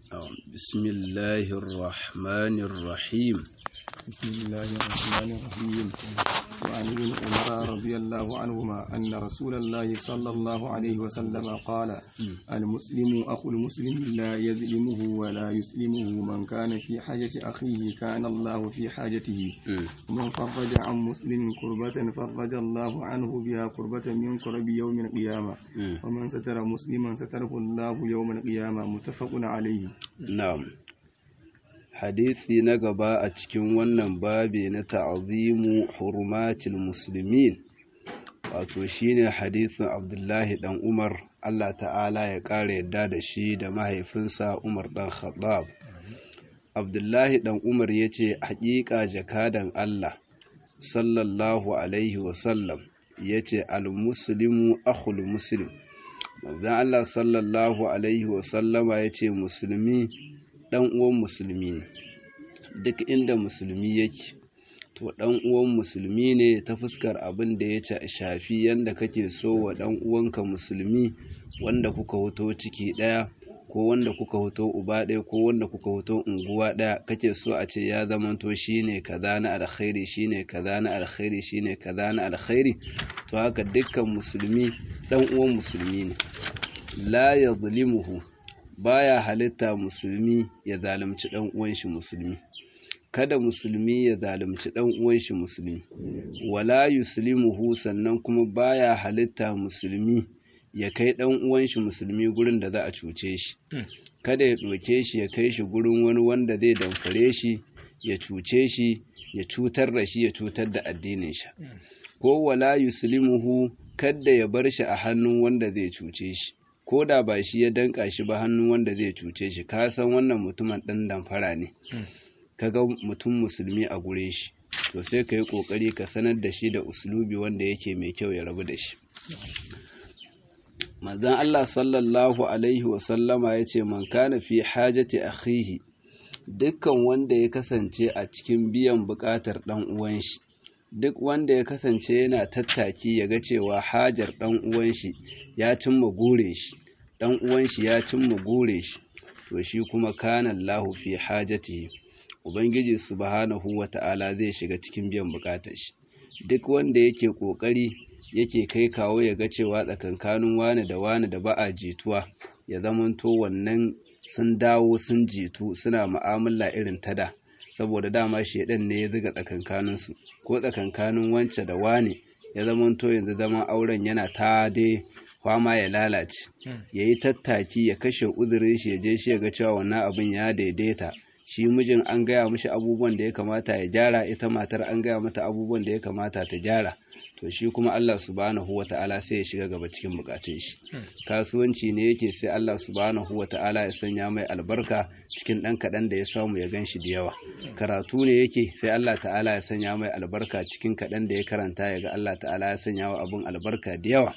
بسم الله الرحمن الرحيم بسم الله الرحمن الرحيم وعن ابن عمر رضي الله عنهما أن رسول الله صلى الله عليه وسلم قال المسلم أخو المسلم لا يظلمه ولا يسلمه من كان في حاجة أخيه كان الله في حاجته ومن فرج عن مسلم كربة فرج الله عنه بها كربة من كرب يوم القيامة ومن ستر مسلما ستره الله يوم القيامة متفق عليه نعم hadisi na gaba a cikin wannan babi na ta'azimu hurumatil muslimin wato shine hadisin Abdullahi dan Umar Allah ta'ala ya ƙara yadda da shi da mahaifinsa Umar dan Khattab Abdullahi dan Umar yace haƙiƙa jakadan Allah sallallahu alaihi wa sallam yace al-muslimu akhul muslim manzon Allah sallallahu alaihi wa sallama yace musulmi ɗan uwan musulmi ne duk inda musulmi yake to ɗan uwan musulmi ne ta fuskar abin da ya shafi yanda kake so wa ɗan uwanka musulmi wanda kuka hoto ciki ɗaya ko wanda kuka hoto uba ɗaya ko wanda kuka hoto unguwa ɗaya kake so a ce ya zamanto shine kaza na alkhairi shine kaza na alkhairi shine kaza na alkhairi to haka dukkan musulmi ɗan uwan musulmi ne la yadhlimuhu baya halitta musulmi ya zalunci ɗan uwan shi musulmi kada musulmi ya zalunci ɗan uwan shi musulmi wala yuslimuhu sannan kuma baya halitta musulmi ya kai ɗan uwan shi musulmi gurin da za a cuce shi kada ya ɗauke shi ya kai shi gurin wani wanda zai damfare shi ya cuce shi ya cutar da shi ya cutar da addinin shi ko wala yuslimuhu kada ya bar shi a hannun wanda zai cuce shi ko da ba shi ya danka shi ba hannun wanda zai cuce shi ka san wannan mutumin ɗan damfara ne kaga mutum musulmi a gure shi to sai ka yi ƙoƙari ka sanar da shi da uslubi wanda yake mai kyau ya rabu da shi manzon Allah sallallahu alaihi wa sallama ya ce man kana fi hajati akhihi dukkan wanda ya kasance a cikin biyan buƙatar ɗan uwan shi duk wanda ya kasance yana tattaki ya ga cewa hajar ɗan uwan shi ya cimma gure shi ɗan uwan shi ya cimma gure shi to shi kuma kana Allahu fi hajatihi ubangiji subhanahu wata'ala zai shiga cikin biyan bukatar shi duk wanda yake kokari yake kai kawo ya ga cewa tsakankanin wani da wani da ba a jituwa ya zamanto wannan sun dawo sun jitu suna mu'amala irin ta da saboda dama shedan ne ya ziga tsakankaninsu ko tsakankanin wance da wane ya zamanto yanzu zaman auren yana ta dai kwama ya lalace ya yi tattaki ya kashe uzurin shi ya je shi ya ga cewa wannan abin ya daidaita shi mijin an gaya mishi abubuwan da ya kamata ya gyara ita matar an gaya mata abubuwan da ya kamata ta gyara to shi kuma Allah subhanahu wata'ala sai ya shiga gaba cikin bukatun shi kasuwanci ne yake sai Allah subhanahu wata'ala ya sanya mai albarka cikin dan kadan da ya samu ya ganshi da yawa karatu ne yake sai Allah ta'ala ya sanya mai albarka cikin kadan da ya karanta ya ga Allah ta'ala ya sanya wa abun albarka da yawa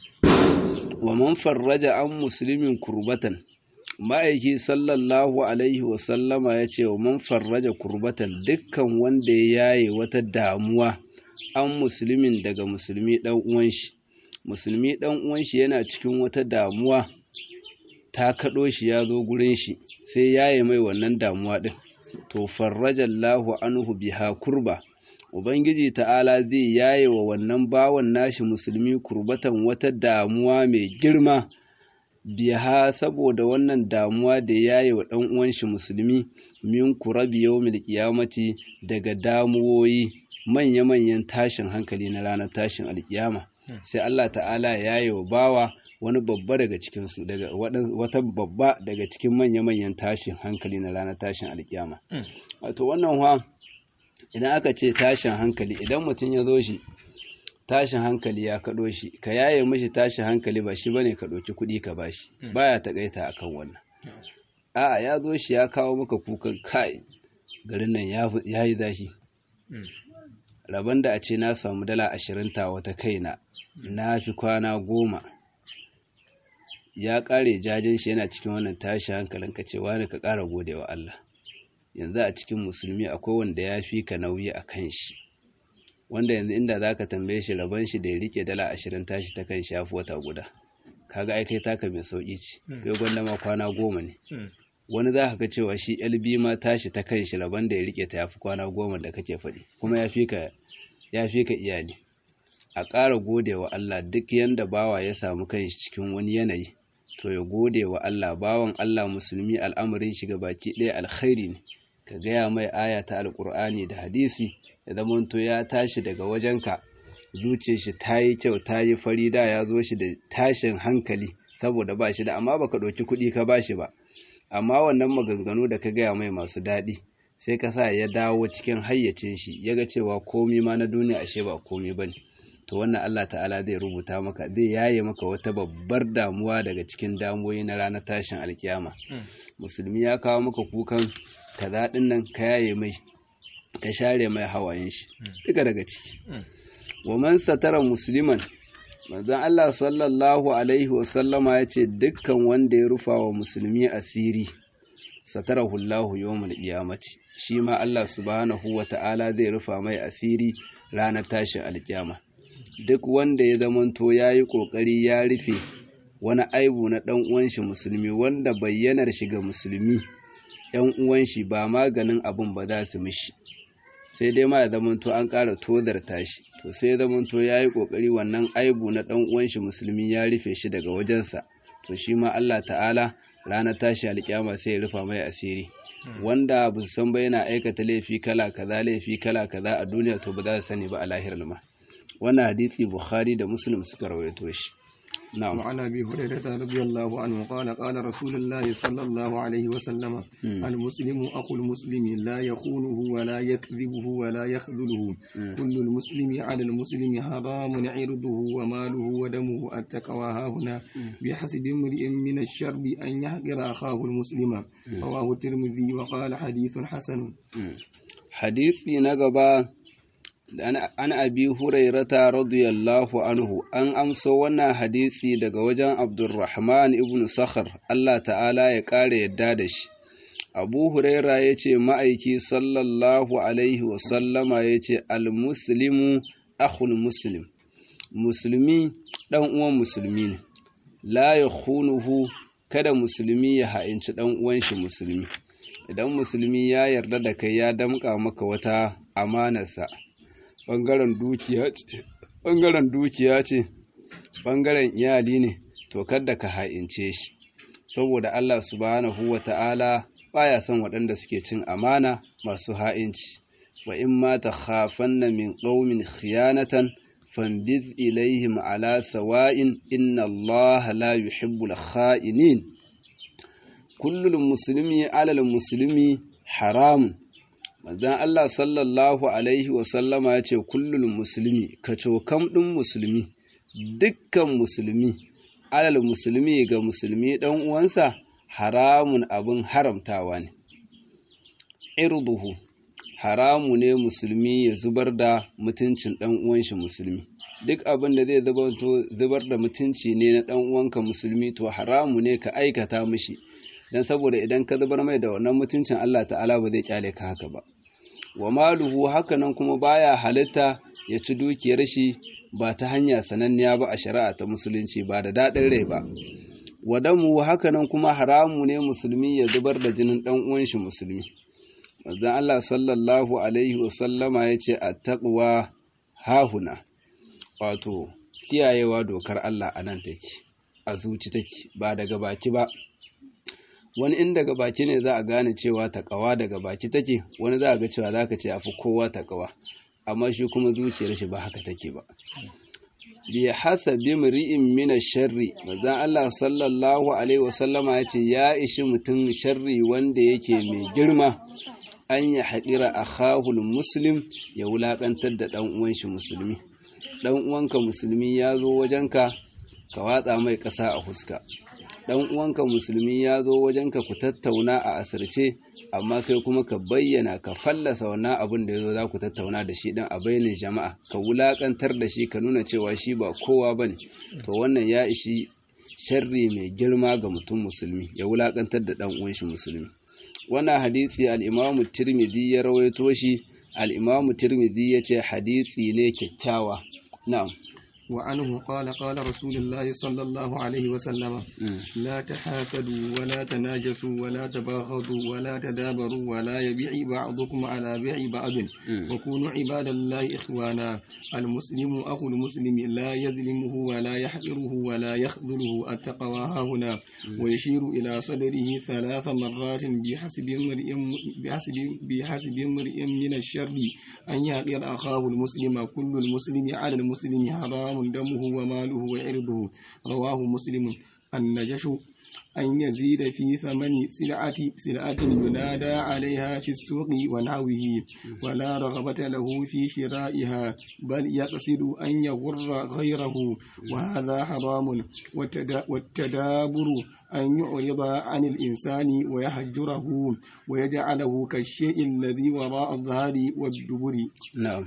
wa man farraja an muslimin kurbatan ma'aiki sallallahu alaihi wasallama ya ce wa man farraja kurbatan dukkan wanda ya yaye wata damuwa an musulmin daga musulmi ɗan uwan shi musulmi ɗan uwan shi yana cikin wata damuwa ta kaɗo shi ya zo gurin shi sai yaye mai wannan damuwa ɗin to farrajallahu anhu biha kurba ubangiji ta'ala zai yaye wa wannan bawan nashi musulmi kurbatan wata damuwa mai girma biha saboda wannan damuwa da yaye wa ɗan uwan shi musulmi min kurabi yawmil qiyamati daga damuwoyi manya-manyan tashin hankali na ranar tashin alkiyama sai Allah ta'ala ya yi wa bawa wani babba daga cikinsu daga wata babba daga cikin manya-manyan tashin hankali na ranar tashin alkiyama wato wannan ha idan aka ce tashin hankali idan mutum ya zo shi tashin hankali ya kaɗo shi ka yaye mishi tashin hankali ba shi bane ka ɗauki kuɗi ka bashi baya takaita akan wannan a'a ya zo shi ya kawo maka kukan kai garin nan ya yi zashi rabon da a ce na samu dala ashirin ta wata kaina na fi kwana goma ya ƙare jajen shi yana cikin wannan tashi hankalin ka ce wani ka ƙara gode wa Allah yanzu a cikin musulmi akwai wanda ya fi ka nauyi a kan shi wanda yanzu inda za ka tambaye shi rabon shi da ya rike dala ashirin tashi ta kan shafi wata guda kaga ai kai taka mai sauƙi ce kai gwanda ma kwana goma ne wani za ka ga cewa shi LB ma tashi ta kan shi rabon da ya rike ta yafi kwana goma da kake faɗi kuma ya fi ka ya fi ka iyali a ƙara gode wa Allah duk yanda bawa ya samu kanshi cikin wani yanayi to ya gode wa Allah bawan Allah musulmi al'amarin shiga baki ɗaya alkhairi ne ka gaya mai aya ta alƙur'ani da hadisi ya zamanto ya tashi daga wajenka zuciyar shi ta yi kyau ta yi fari da ya zo shi da tashin hankali saboda ba shi da amma baka ɗauki kuɗi ka ba shi ba amma wannan maganganu da ka gaya mai masu daɗi sai ka sa ya dawo cikin hayyacin shi ya ga cewa komi ma na duniya ashe ba komi ba ne to wannan Allah ta'ala zai rubuta maka zai yaye maka wata babbar damuwa daga cikin damuwoyi na ranar tashin alkiyama musulmi ya kawo maka kukan kaza ɗin nan ka yaye mai ka share mai hawayen shi duka daga ciki wa man satara musliman manzon Allah sallallahu alaihi wa sallama yace dukkan wanda ya rufa wa musulmi asiri satarahu Allahu yawmal qiyamati shi ma Allah subhanahu wa ta'ala zai rufa mai asiri ranar tashin alkiyama duk wanda ya zamanto yayi kokari ya rufe wani aibu na dan uwan shi musulmi wanda bayyanar shi ga musulmi ‘yan uwan shi ba maganin abin ba za su mishi sai dai ma ya zamanto an ƙara tozarta shi to sai ya zamanto ya yi ƙoƙari wannan aibu na ɗan uwan shi musulmi ya rufe shi daga wajensa to shi ma Allah ta'ala ranar tashi alƙiyama sai ya rufa mai asiri wanda ba su san ba yana aikata laifi kala kaza laifi kala kaza a duniya to ba za su sani ba a lahirar ma wannan hadisi bukhari da muslim suka rawaito shi نعم وعن ابي هريره رضي الله عنه قال قال رسول الله صلى الله عليه وسلم المسلم اخو المسلم لا يخونه ولا يكذبه ولا يخذله كل المسلم على المسلم حرام عرضه وماله ودمه التقوى ها هنا بحسب امرئ من الشر ان يحقر اخاه المسلم رواه الترمذي وقال حديث حسن حديث نقبا an abi hurairata radiyallahu anhu an amso wannan hadisi daga wajen abdurrahman ibn sakhar Allah ta'ala ya kare yadda da shi abu huraira ya ce ma'aiki sallallahu alaihi wasallama ya ce almuslimu akhul muslim musulmi ɗan uwan musulmi ne la ya kada musulmi ya ha'inci ɗan uwan shi musulmi idan musulmi ya yarda da kai ya damƙa maka wata amanarsa ɓangaren dukiya ce ɓangaren dukiya ce ɓangaren iyali ne to kada ka ha'ince shi saboda Allah subhanahu wa ta'ala baya son waɗanda suke cin amana masu ha'inci wa in ma ta khafanna min qaumin khiyanatan fambiz ilaihim ala sawa'in inna Allah la yuhibbul kha'inin kullul muslimi alal muslimi haramun manzon Allah sallallahu alaihi wasallama ya ce kullum musulmi kacokam ɗin musulmi dukkan musulmi alal musulmi ga musulmi ɗan uwansa haramun abin haramtawa ne irduhu haramu ne musulmi ya zubar da mutuncin ɗan uwan shi musulmi duk abin da zai zubar da mutunci ne na ɗan uwanka musulmi to haramu ne ka aikata mishi dan saboda idan ka zubar mai da wannan mutuncin Allah ta'ala ba zai kyale ka haka ba wa maluhu hakanan kuma baya halitta ya ci dukiyar shi ba ta hanya sananniya ba a shari'a ta musulunci ba da daɗin rai ba wadamu hakanan kuma haramu ne musulmi ya zubar da jinin ɗan uwan shi musulmi manzon Allah sallallahu alaihi wa sallama yace attaqwa hahuna wato kiyayewa dokar Allah anan take a zuci take ba daga baki ba wani in daga baki ne za a gane cewa takawa daga baki take wani za a ga cewa za ka ce afi kowa takawa amma shi kuma zuciyar shi ba haka take ba bi hasabi mri'in min sharri manzon Allah sallallahu alaihi wasallama ya ce ya ishi mutum sharri wanda yake mai girma an ya haɗira akhahul muslim ya wulaƙantar da ɗan uwan shi musulmi ɗan uwanka musulmi ya zo wajenka ka watsa mai ƙasa a fuska dan uwanka musulmi ya zo wajenka ku tattauna a asirce amma kai kuma ka bayyana ka fallasa wannan abin da ya zo za ku tattauna da shi dan a bayyana jama'a ka wulakantar da shi ka nuna cewa shi ba kowa bane to wannan ya ishi sharri mai girma ga mutum musulmi ya wulakantar da dan uwan shi musulmi wannan hadisi al-Imam Tirmidhi ya rawaito shi al-Imam Tirmidhi yace hadisi ne kyakkyawa na'am وعنه قال قال رسول الله صلى الله عليه وسلم لا تحاسدوا ولا تناجسوا ولا تباغضوا ولا تدابروا ولا يبيع بعضكم على بيع بعض وكونوا عباد الله إخوانا المسلم أخو المسلم لا يظلمه ولا يحقره ولا يخذله التقوى ها هنا ويشير إلى صدره ثلاث مرات بحسب امرئ بحسب بحسب امرئ من الشر أن يحقر أخاه المسلم كل المسلم على المسلم حرام دمه وماله وعرضه رواه مسلم النجش أن يزيد في ثمن سلعة سلعة ينادى عليها في السوق ونحوه ولا رغبة له في شرائها بل يقصد أن يغر غيره وهذا حرام والتدابر أن يعرض عن الإنسان ويهجره ويجعله كالشيء الذي وراء الظهر والدبر نعم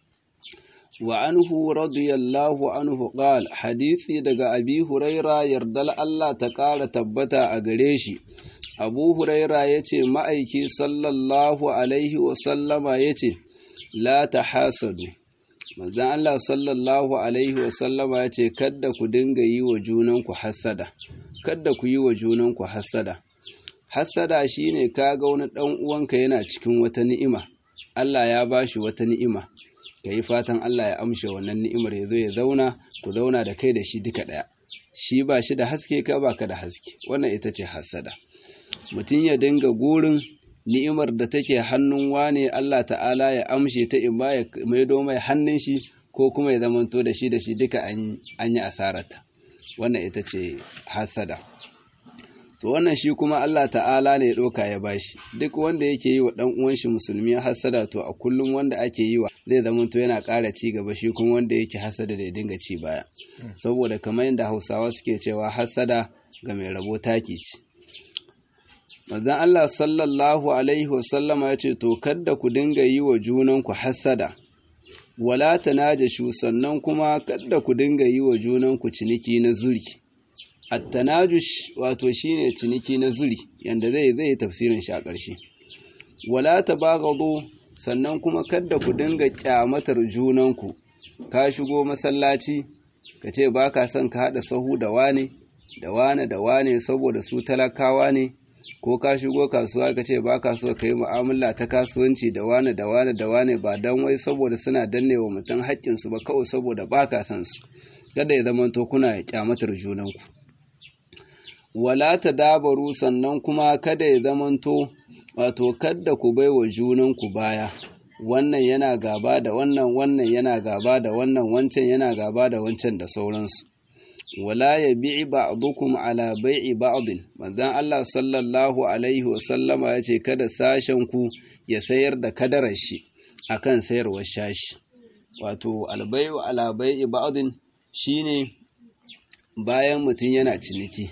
وعنه رضي الله عنه قال حديثي daga Abi Huraira yardal Allah ta ƙara tabbata a gare shi Abu Huraira yace ma'aiki sallallahu alaihi wa sallama yace la tahasadu manzon Allah sallallahu alaihi wa sallama yace kada ku dinga yi wa junanku hasada kada ku yi wa junanku hasada hasada shine kaga wani dan uwanka yana cikin wata ni'ima Allah ya bashi wata ni'ima ka yi fatan Allah ya amshe wannan ni'imar ya zo ya zauna ku zauna da kai da shi duka ɗaya shi ba shi da haske ka ba ka da haske wannan ita ce hasada mutum ya dinga gurin ni'imar da take hannun wane Allah ta'ala ya amshe ta in ba ya maido mai hannun shi ko kuma ya zamanto da shi da shi duka an yi asarata wannan ita ce hasada to wannan shi kuma Allah ta'ala ne ya ɗauka ya bashi duk wanda yake yi wa ɗan uwan shi musulmi hasada to a kullum wanda ake yi wa zai zama to yana ƙara ci gaba shi kuma wanda yake hasada da ya dinga ci baya saboda kamar yadda Hausawa suke cewa hasada ga mai rabo taki ce Manzon Allah sallallahu alaihi wasallama ya ce to kada ku dinga yi wa junanku hasada wala tanajashu sannan kuma kada ku dinga yi wa junanku ciniki na zuri Attanajush wato shine ciniki na zuri yanda zai zai tafsirin shi a ƙarshe. Wala tabaghadu sannan kuma kada ku dinga kyamatar junanku. Ka shigo masallaci ka ce baka son ka haɗa sahu da wane da wane da wane saboda su talakawa ne ko ka shigo kasuwa ka ce baka so ka yi mu'amala ta kasuwanci da wane da wane da wane ba dan wai saboda suna danne wa mutum haƙƙinsu ba kawai saboda baka son su. Kada ya zamanto kuna kyamatar junanku. wala ta dabaru sannan kuma kada ya zamanto wato kada ku bai wa junanku baya wannan yana gaba da wannan wannan yana gaba da wannan wancan yana gaba da wancan da sauransu wala ya bi'i ba'dukum ala bai'i ba'din manzon Allah sallallahu alaihi wa sallama yace kada sashen ku ya sayar da kadarar shi akan sayarwar shashi wato albai'u ala bai'i ba'din shine bayan mutum yana ciniki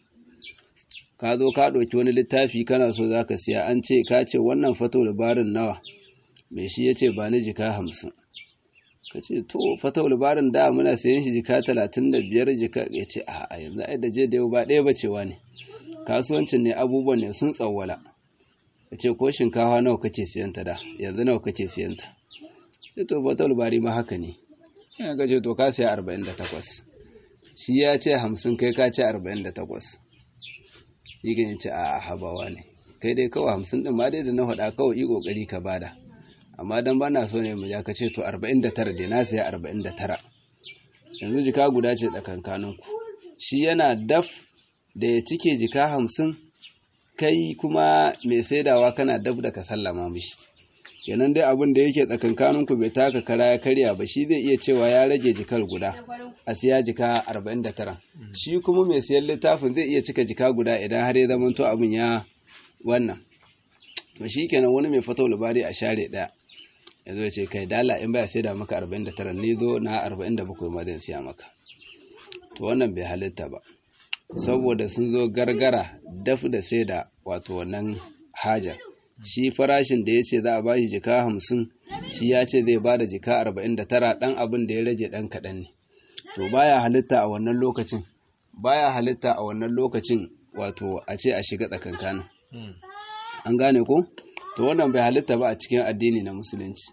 ka zo ka ɗauki wani littafi kana so za ka siya an ce ka ce wannan fato labarin nawa mai shi ya ce ba ni jika hamsin ka ce to fato labarin da muna sayan shi jika talatin da biyar jika ya ce a yanzu ai da je da yau ba ɗaya ba cewa ne kasuwancin ne abubuwan ne sun tsawwala ka ce ko shinkafa nawa kake siyan ta da yanzu nawa kake siyan ta sai to fato labari ma haka ne ina ga ce to ka siya arba'in da takwas shi ya ce hamsin kai ka ce arba'in da takwas yi ganin ce a habawa ne kai dai kawai hamsin din ma dai da na faɗa kawai yi ƙoƙari ka bada amma dan ba na so ne mu ja ka ce to arba'in da tara dai na siya arba'in da tara yanzu jika guda ce tsakankanin ku shi yana daf da ya cike jika hamsin kai kuma mai saidawa kana daf da ka sallama mishi kenan dai abin da yake tsakankanin ku bai taka kara ya karya ba shi zai iya cewa ya rage jikar guda a siya jika 49 shi kuma mai siyan littafin zai iya cika jika guda idan har ya zamanto abin ya wannan to shi kenan wani mai fatau labari a share daya ya zo ce kai dala in baya sai da maka 49 ni zo na 47 ma zan siya maka to wannan bai halitta ba saboda sun zo gargara daf da sai da wato wannan hajar shi farashin da ya ce za a bashi jika hamsin shi ya ce zai ba da jika arba'in da tara ɗan abin da ya rage ɗan kaɗan ne to baya halitta a wannan lokacin baya halitta a wannan lokacin wato a ce a shiga tsakankanin an gane ko to wannan bai halitta ba a cikin addini na musulunci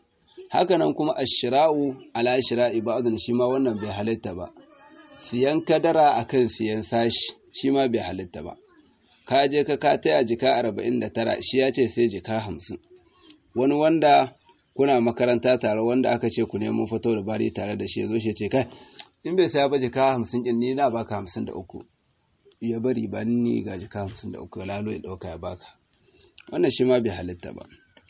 hakanan kuma ashira'u ala shira'i ba'dun shi ma wannan bai halitta ba siyan kadara akan siyan sashi shi ma bai halitta ba ka je ka ka taya jika 49 shi ya ce sai jika 50 wani wanda kuna makaranta tare wanda aka ce ku nemo fito da bari tare da shi ya zo shi ce kai in bai saya ba jika 50 din ni na baka 53 ya bari ba ni ga jika 53 lalo ya dauka ya baka wannan shi ma bai halitta ba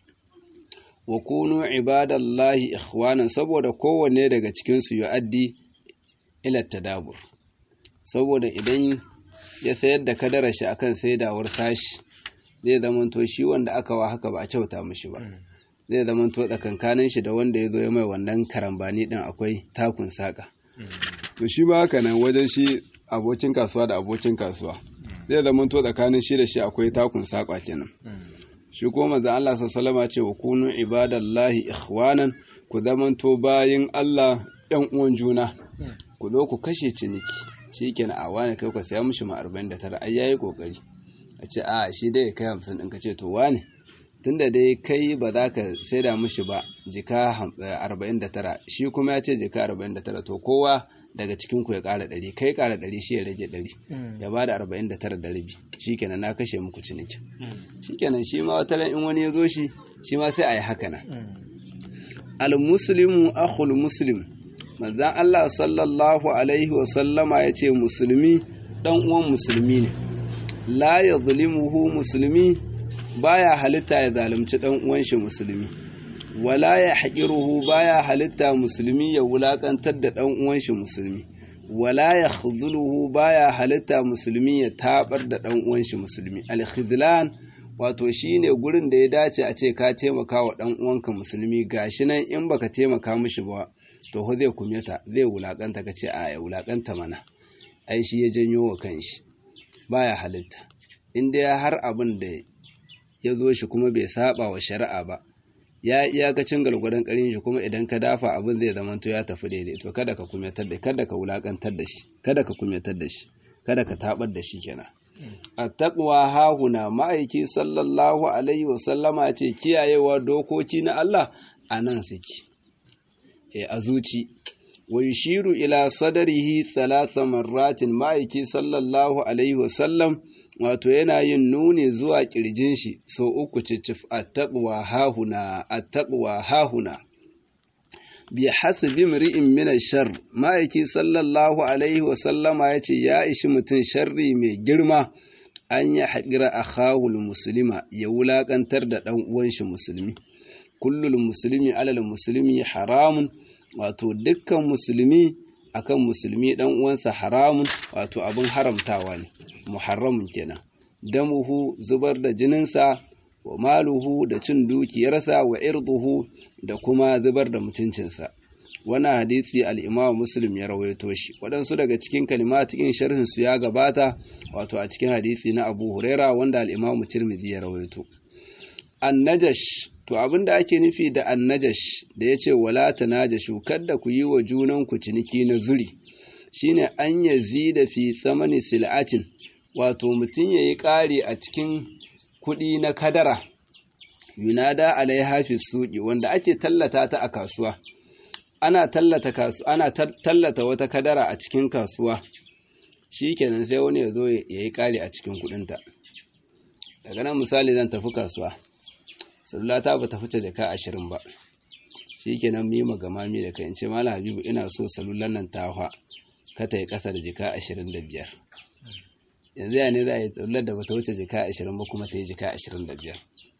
wa kunu ibadallahi ikhwanan saboda kowanne daga cikin su yu'addi ila tadabur saboda idan ya sayar da kadara shi akan saidawar sashi zai zamanto shi wanda aka wa haka ba a kyauta mishi ba zai zamanto tsakankanin shi da wanda ya zo ya mai wannan karambani din akwai takun saka to shi ba haka nan wajen shi abokin kasuwa da abokin kasuwa zai zamanto tsakanin shi da shi akwai takun saka kenan shi ko manzon Allah sallallahu ce wa kunu ibadallahi ikhwanan ku zamanto bayin Allah ɗan uwan juna ku zo ku kashe ciniki shikenan a wani kai ku saya mishi ma 49 ai yayi kokari a ce a shi dai kai 50 din ka ce to wane tunda dai kai ba za ka saida mishi ba jika 49 shi kuma ya ce jika 49 to kowa daga cikin ku ya ƙara ɗari kai ƙara ɗari shi ya rage ɗari ya ba da arba'in da tara da rabi shi kenan na kashe muku ciniki shi kenan shi ma wata in wani ya zo shi shi ma sai a yi haka nan al-muslimu akhul muslim manzan Allah sallallahu alaihi wa sallama ya ce musulmi dan uwan musulmi ne la ya zulimuhu musulmi baya halitta ya zalunci dan uwan shi musulmi wala ya haƙiruhu baya halitta musulmi ya wulaƙantar da ɗan uwan shi musulmi wala ya khuzuluhu baya halitta musulmi ya tabar da ɗan uwan shi musulmi al wato shine gurin da ya dace a ce ka taimaka wa ɗan uwanka musulmi gashi nan in baka taimaka mishi ba to ho zai kumyata zai wulaƙanta ka ce a ya wulaƙanta mana ai shi ya janyo wa kanshi baya halitta in dai har abin da ya zo shi kuma bai saba wa shari'a ba ya iyakacin gargwadon karin shi kuma idan ka dafa abin zai zama to ya tafi daidai to kada ka kumyatar da kada ka wulakantar da shi kada ka kumyatar da shi kada ka tabar da shi kenan attaqwa hahuna ma'aiki sallallahu alaihi wa sallama ce kiyayewa dokoki na Allah anan suke e a zuci wa yushiru ila sadarihi thalatha marratin ma'aiki sallallahu alaihi wa sallam wato yana yin nuni zuwa ƙirjin shi so uku cicif attaqwa hahuna attaqwa hahuna bi hasbi mri'in min shar ma'aiki sallallahu alaihi wa sallama yace ya ishi mutum sharri mai girma an ya haƙira akhahul muslima ya wulaƙantar da ɗan uwan shi musulmi kullul muslimi alal muslimi haramun wato dukkan musulmi akan musulmi dan uwansa haramun wato abin haramtawa ne muharramun kenan damuhu zubar da jininsa wa maluhu da cin dukiyarsa wa irduhu da kuma zubar da mutuncinsa wannan hadisi al-Imam Muslim ya rawaito shi waɗansu daga cikin kalimatin sharhin su ya gabata wato a cikin hadisi na Abu Huraira wanda al-Imam Tirmidhi ya rawaito annajash to abinda ake nufi da annajash da yace wala tanajashu kada ku yi wa junan ku ciniki na zuri shine an yazida fi tsamani sil'atin wato mutum yayi ƙari a cikin kuɗi na kadara yunada alaiha fi suqi wanda ake tallata ta a kasuwa ana tallata kasu ana tallata wata kadara a cikin kasuwa shikenan sai wani ya zo ya yi ƙari a cikin kuɗinta daga nan misali zan tafi kasuwa salulata ba ta fice jaka ashirin ba shikenan mi magamami da kai in ce malam habibu ina so salulan nan ta hwa ka ta yi ƙasa da jika ashirin da biyar yanzu ya ne za a yi tsallar da bata wuce jika ashirin ba kuma ta yi jika ashirin da biyar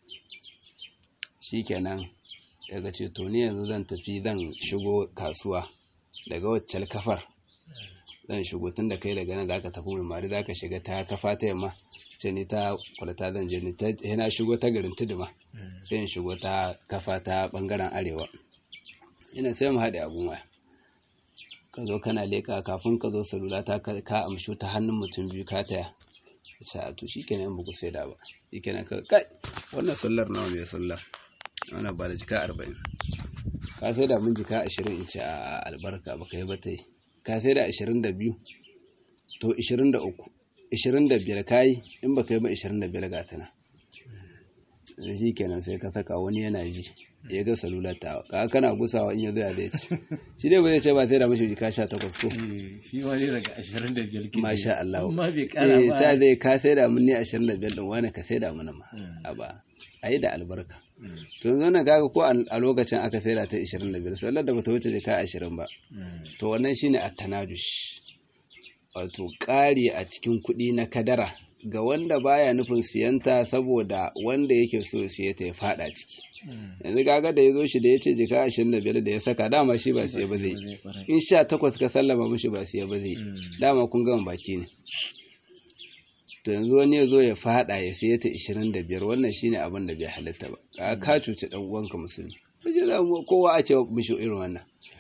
shikenan daga ce to ni yanzu zan tafi zan shigo kasuwa daga waccal kafar zan shigo tun da kai daga nan zaka tafi mai mari zaka shiga ta kafa ta yamma ce ni ta kwalata zan je ni ta na shigo ta garin tuduma sai in shigo ta kafa ta bangaren arewa ina sai mu haɗe abun waya ka zo kana leka kafin ka zo salula ta ka amshu ta hannun mutum biyu ka taya sa to shikenan ba ku sai da ba shikenan ka kai wannan sallar nawa mai sallar wannan ba da jika arba'in ka sai da mun jika ashirin in ce a albarka ba ka yi ba ta yi ka sai da ashirin da biyu to ashirin da uku ashirin da biyar ka yi in ba ka yi ba ashirin da biyar ga tana da shi kenan sai ka saka wani yana ji ya ga salular ta ka kana gusawa in ya zo ya zai ci shi dai ba zai ce ba sai da mashi jika sha takwas ko shi ma ne daga ashirin da biyar ke masha Allah amma bai kara eh ba ta zai ka sai da mun ne ashirin da biyar ɗin wani ka sai da mana ma a ba a yi da albarka to yanzu na gaga ko a lokacin aka sai da ta ashirin da biyar sallar da bata wuce jika ashirin ba to wannan shine at-tanadush wato ƙari a cikin kuɗi na kadara ga wanda baya nufin siyanta saboda wanda yake so ya siye ta ya fada ciki yanzu kaga da ya zo shi da ya ce jika ashirin da biyar da ya saka dama shi ba siya ba zai in sha takwas ka sallama mishi ba siya ba zai dama kun gama baki ne to yanzu wani ya zo ya fada ya siya ta ashirin da biyar wannan shine abin da bai halitta ba ka ka cuci dan uwanka musulmi kowa ake mishi irin wannan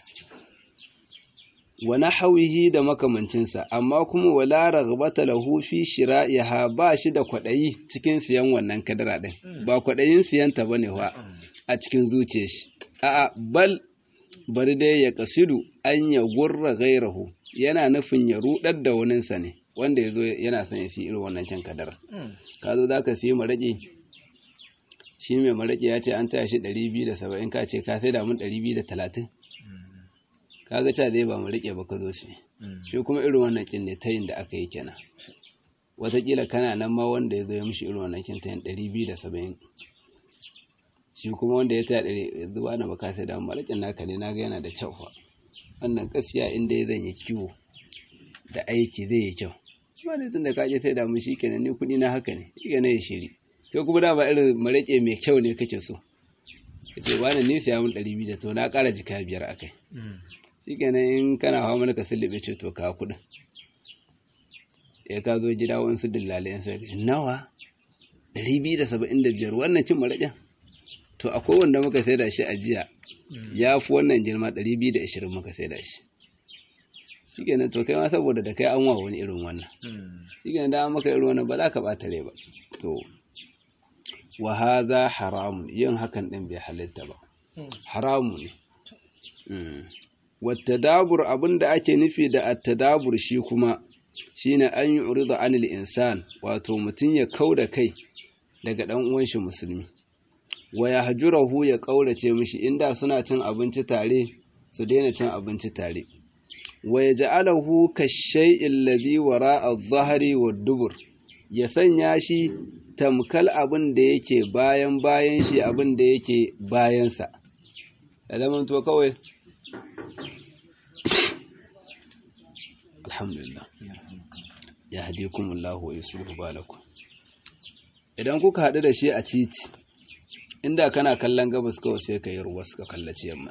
wa nahwihi da makamancinsa amma kuma wala raghbata lahu fi shira'iha ba shi da kwadayi cikin siyan wannan kadara din ba kwadayin siyan ta bane wa a cikin zuciyar shi a'a bal bari dai ya kasidu an ya gurra gairahu yana nufin ya rudar da waninsa ne wanda ya zo yana son ya siya irin wannan can kadara ka zo za ka siya maraƙi shi mai maraƙi ya ce an taya shi ɗari biyu da saba'in ka ce ka sai da mun ɗari biyu da talatin kaga ca zai ba mu rike ba ka zo shi shi kuma irin wannan kin ne tayin da aka yi kenan watakila kana nan ma wanda ya zo ya mishi irin wannan kin tayin ɗari biyu da saba'in shi kuma wanda ya taya ɗari zuwa na baka sai da malakin naka ne naga yana da kyau fa wannan gaskiya inda ya zan yi kiwo da aiki zai yi kyau ba ne tun da ka je sai da mu shi kenan ni kuɗi na haka ne shi kenan ya shiri kai kuma da ba irin marake mai kyau ne kake so ka ce wani ni siya mun ɗari biyu da to na ƙara jika biyar akai shi kenan in kana hawa mana ka sullube ce to ka kuɗin ya ka zo gida wasu dillalai yan sai nawa ɗari biyu da saba'in da biyar wannan cin maraƙin to akwai wanda muka sai da shi a jiya ya fi wannan girma ɗari biyu da ashirin muka sai da shi shi kenan to kai ma saboda da kai an wa wani irin wannan shi kenan da an maka irin wannan ba za ka ɓata rai ba to wa haza haramun yin hakan ɗin bai halitta ba haramu ne wattadabur abinda ake nufi da attadabur shi kuma shine an yi urida anil insan wato mutum ya kau da kai daga dan uwan shi musulmi wa ya hajurahu ya kaurace mishi inda suna cin abinci tare su daina cin abinci tare wa ya ja'alahu kashay'il ladhi wara'a adh-dhahri wad-dubur ya sanya shi tamkal abin da yake bayan bayan shi abin da yake bayansa ya zama to kawai alhamdulillah ya hadikum Allah wa yuslihu balakum idan kuka haɗu da shi a titi inda kana kallon gabas kawai sai ka yi ruwa suka kallaci yamma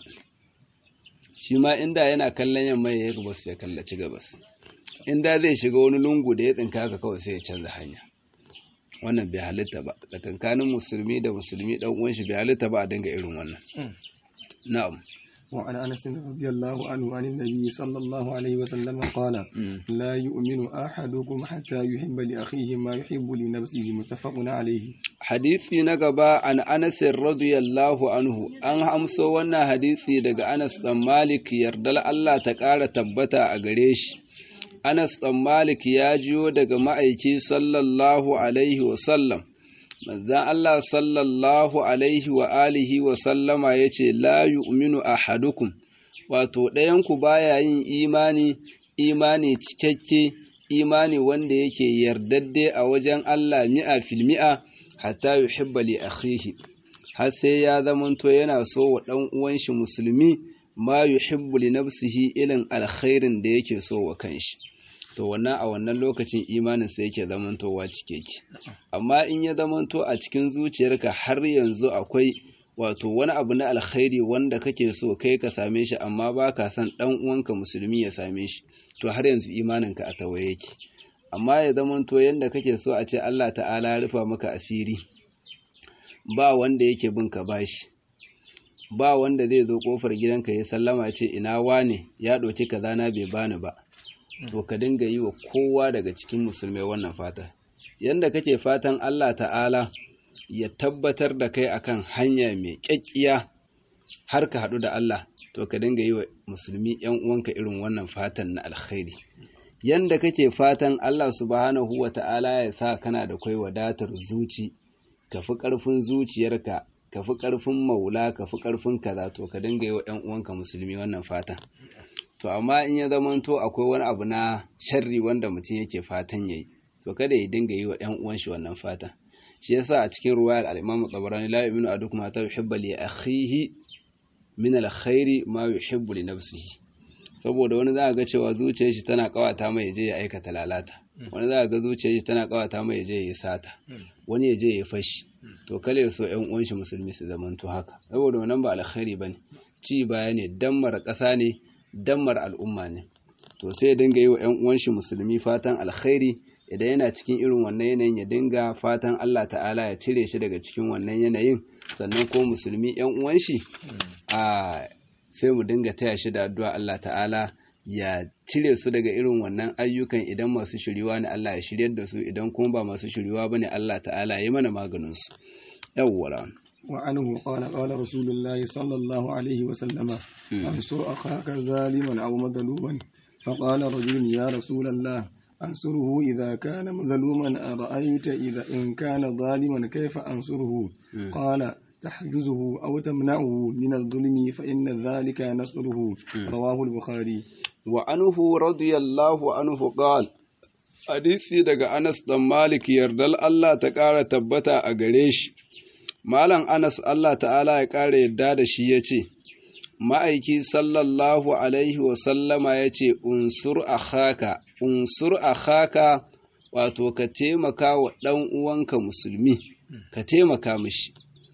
shi ma inda yana kallon yamma ya yi ruwa sai ya kallaci gabas inda zai shiga wani lungu da ya tsinka haka kawai sai ya canza hanya wannan bai halitta ba tsakankanin musulmi da musulmi dan uwan shi bai halitta ba a dinga irin wannan na'am وعن أنس رضي الله عنه عن النبي صلى الله عليه وسلم قال لا يؤمن أحدكم حتى يحب لأخيه ما يحب لنفسه متفق عليه hadisi na gaba an Anas radiyallahu anhu an amso wannan hadisi daga Anas dan Malik yardal Allah ta ƙara tabbata a gare shi Anas dan Malik ya jiyo daga ma'aiki sallallahu alaihi wa sallam manzan Allah sallallahu alaihi wa alihi wa sallama ya ce la yu'minu ahadukum wato ɗayanku baya yin imani imani cikakke imani wanda yake yardadde a wajen Allah mi'a fil mi'a hatta yuhibba li akhihi har sai ya zamanto yana so wa ɗan uwan shi musulmi ma yuhibbu li nafsihi ilin alkhairin da yake so wa kanshi to wannan a wannan lokacin imanin sa yake zamantowa cikeke amma in ya zamanto a cikin zuciyarka har yanzu akwai wato wani abu na alkhairi wanda kake so kai ka same shi amma ba ka son ɗan uwanka musulmi ya same shi to har yanzu imaninka a tawaye yake amma ya zamanto yanda kake so a ce Allah ta'ala ya rufa maka asiri ba wanda yake bin ka bashi ba wanda zai zo kofar gidanka ya sallama ce ina wane ya ɗauki kaza na bai bani ba to ka dinga yi wa kowa daga cikin musulmai wannan fata yanda kake fatan Allah ta'ala ya tabbatar da kai akan hanya mai kyakkiya har ka haɗu da Allah to ka dinga yi wa musulmi ‘yan uwanka irin wannan fatan na alkhairi yanda kake fatan Allah subhanahu wa ta'ala ya sa kana da kai wadatar zuci ka fi ƙarfin zuciyarka ka fi ƙarfin maula ka fi ƙarfin kaza to ka dinga yi wa ‘yan uwanka musulmi wannan fatan to amma in ya zamanto akwai wani abu na sharri wanda mutum yake fatan ya yi to kada ya dinga yi wa ‘yan uwan shi wannan fatan shi yasa a cikin ruwayar al-Imam Tabarani la yu'minu ahadukum hatta yuhibba li akhihi min al-khairi ma yuhibbu li nafsihi saboda wani za ga cewa zuciyar shi tana kawata mai je ya aikata lalata wani za ga zuciyar shi tana kawata mai je ya sata wani ya je ya fashi to kale ya so ƴan uwan shi musulmi su zamanto haka saboda wannan ba alkhairi bane ci baya ne dammar ƙasa ne dammar al'umma ne to sai ya dinga yi wa ƴan uwan shi musulmi fatan alkhairi idan yana cikin irin wannan yanayin ya dinga fatan Allah ta'ala ya cire shi daga cikin wannan yanayin sannan ko musulmi ƴan uwan shi a sai mu dinga taya shi da addu'a Allah ta'ala ya cire su daga irin wannan ayyukan idan masu shiriwa ne Allah ya shiryar da su idan kuma ba masu shiriwa bane Allah ta'ala ya mana maganin su yawwara وعنه قال قال رسول الله صلى الله عليه وسلم انصر أخاك ظالما أو مظلوما فقال رجل يا رسول الله أنصره إذا كان مظلوما أرأيت إذا إن كان ظالما كيف أنصره قال تحجزه أو تمنعه من الظلم فإن ذلك نصره رواه البخاري وعنه رضي الله عنه قال hadisi daga Anas dan Malik yardal Allah ta ƙara tabbata a gare shi Malam Anas Allah ta'ala ya ƙara yadda da shi ya ce, Ma'aiki sallallahu Alaihi wasallama ya ce, Unsur a haka, unsur a haka wato ka taimaka wa ɗan uwanka musulmi, ka taimaka mishi.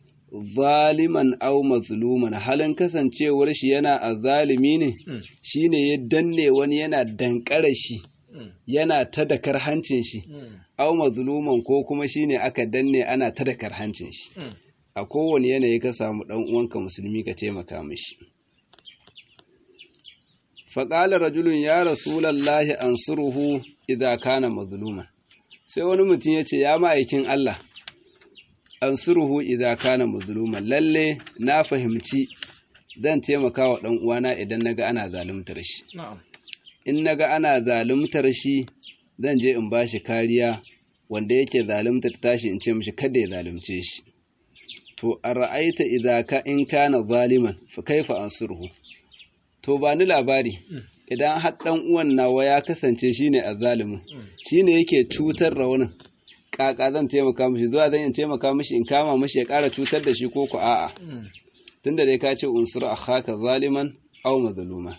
Zaliman au mazluman halin kasancewar shi yana a zalimi ne, shi ne ya danne wani yana dankara shi. yana ta da hancin shi, au mazluman ko kuma shi ne aka danne ana ta da hancin shi. A kowane yanayi ka samu ɗan uwanka musulmi ka taimaka mishi. Faƙalar rajulun ya Rasulallahi an suruhu idza kana mazluman. Sai wani mutum ya ce, Ya ma'aikin Allah, an suruhu idza kana mazluman, lalle na fahimci zan taimaka wa ɗan uwana idan naga ana zaluntar shi. in naga ana zaluntar shi zan je in bashi kariya wanda yake zaluntar tashi in ce mishi kada ya zalunce shi to a ra'aita idza ka in kana zaliman fa kaifa ansurhu to ba ni labari idan har dan uwan nawa ya kasance shine azzalimin shine yake cutar raunin kaka zan taimaka mishi zuwa zan in taimaka mishi in kama mishi ya ƙara cutar da shi ko ku a'a tunda dai ka ce unsur akhaka zaliman aw mazluma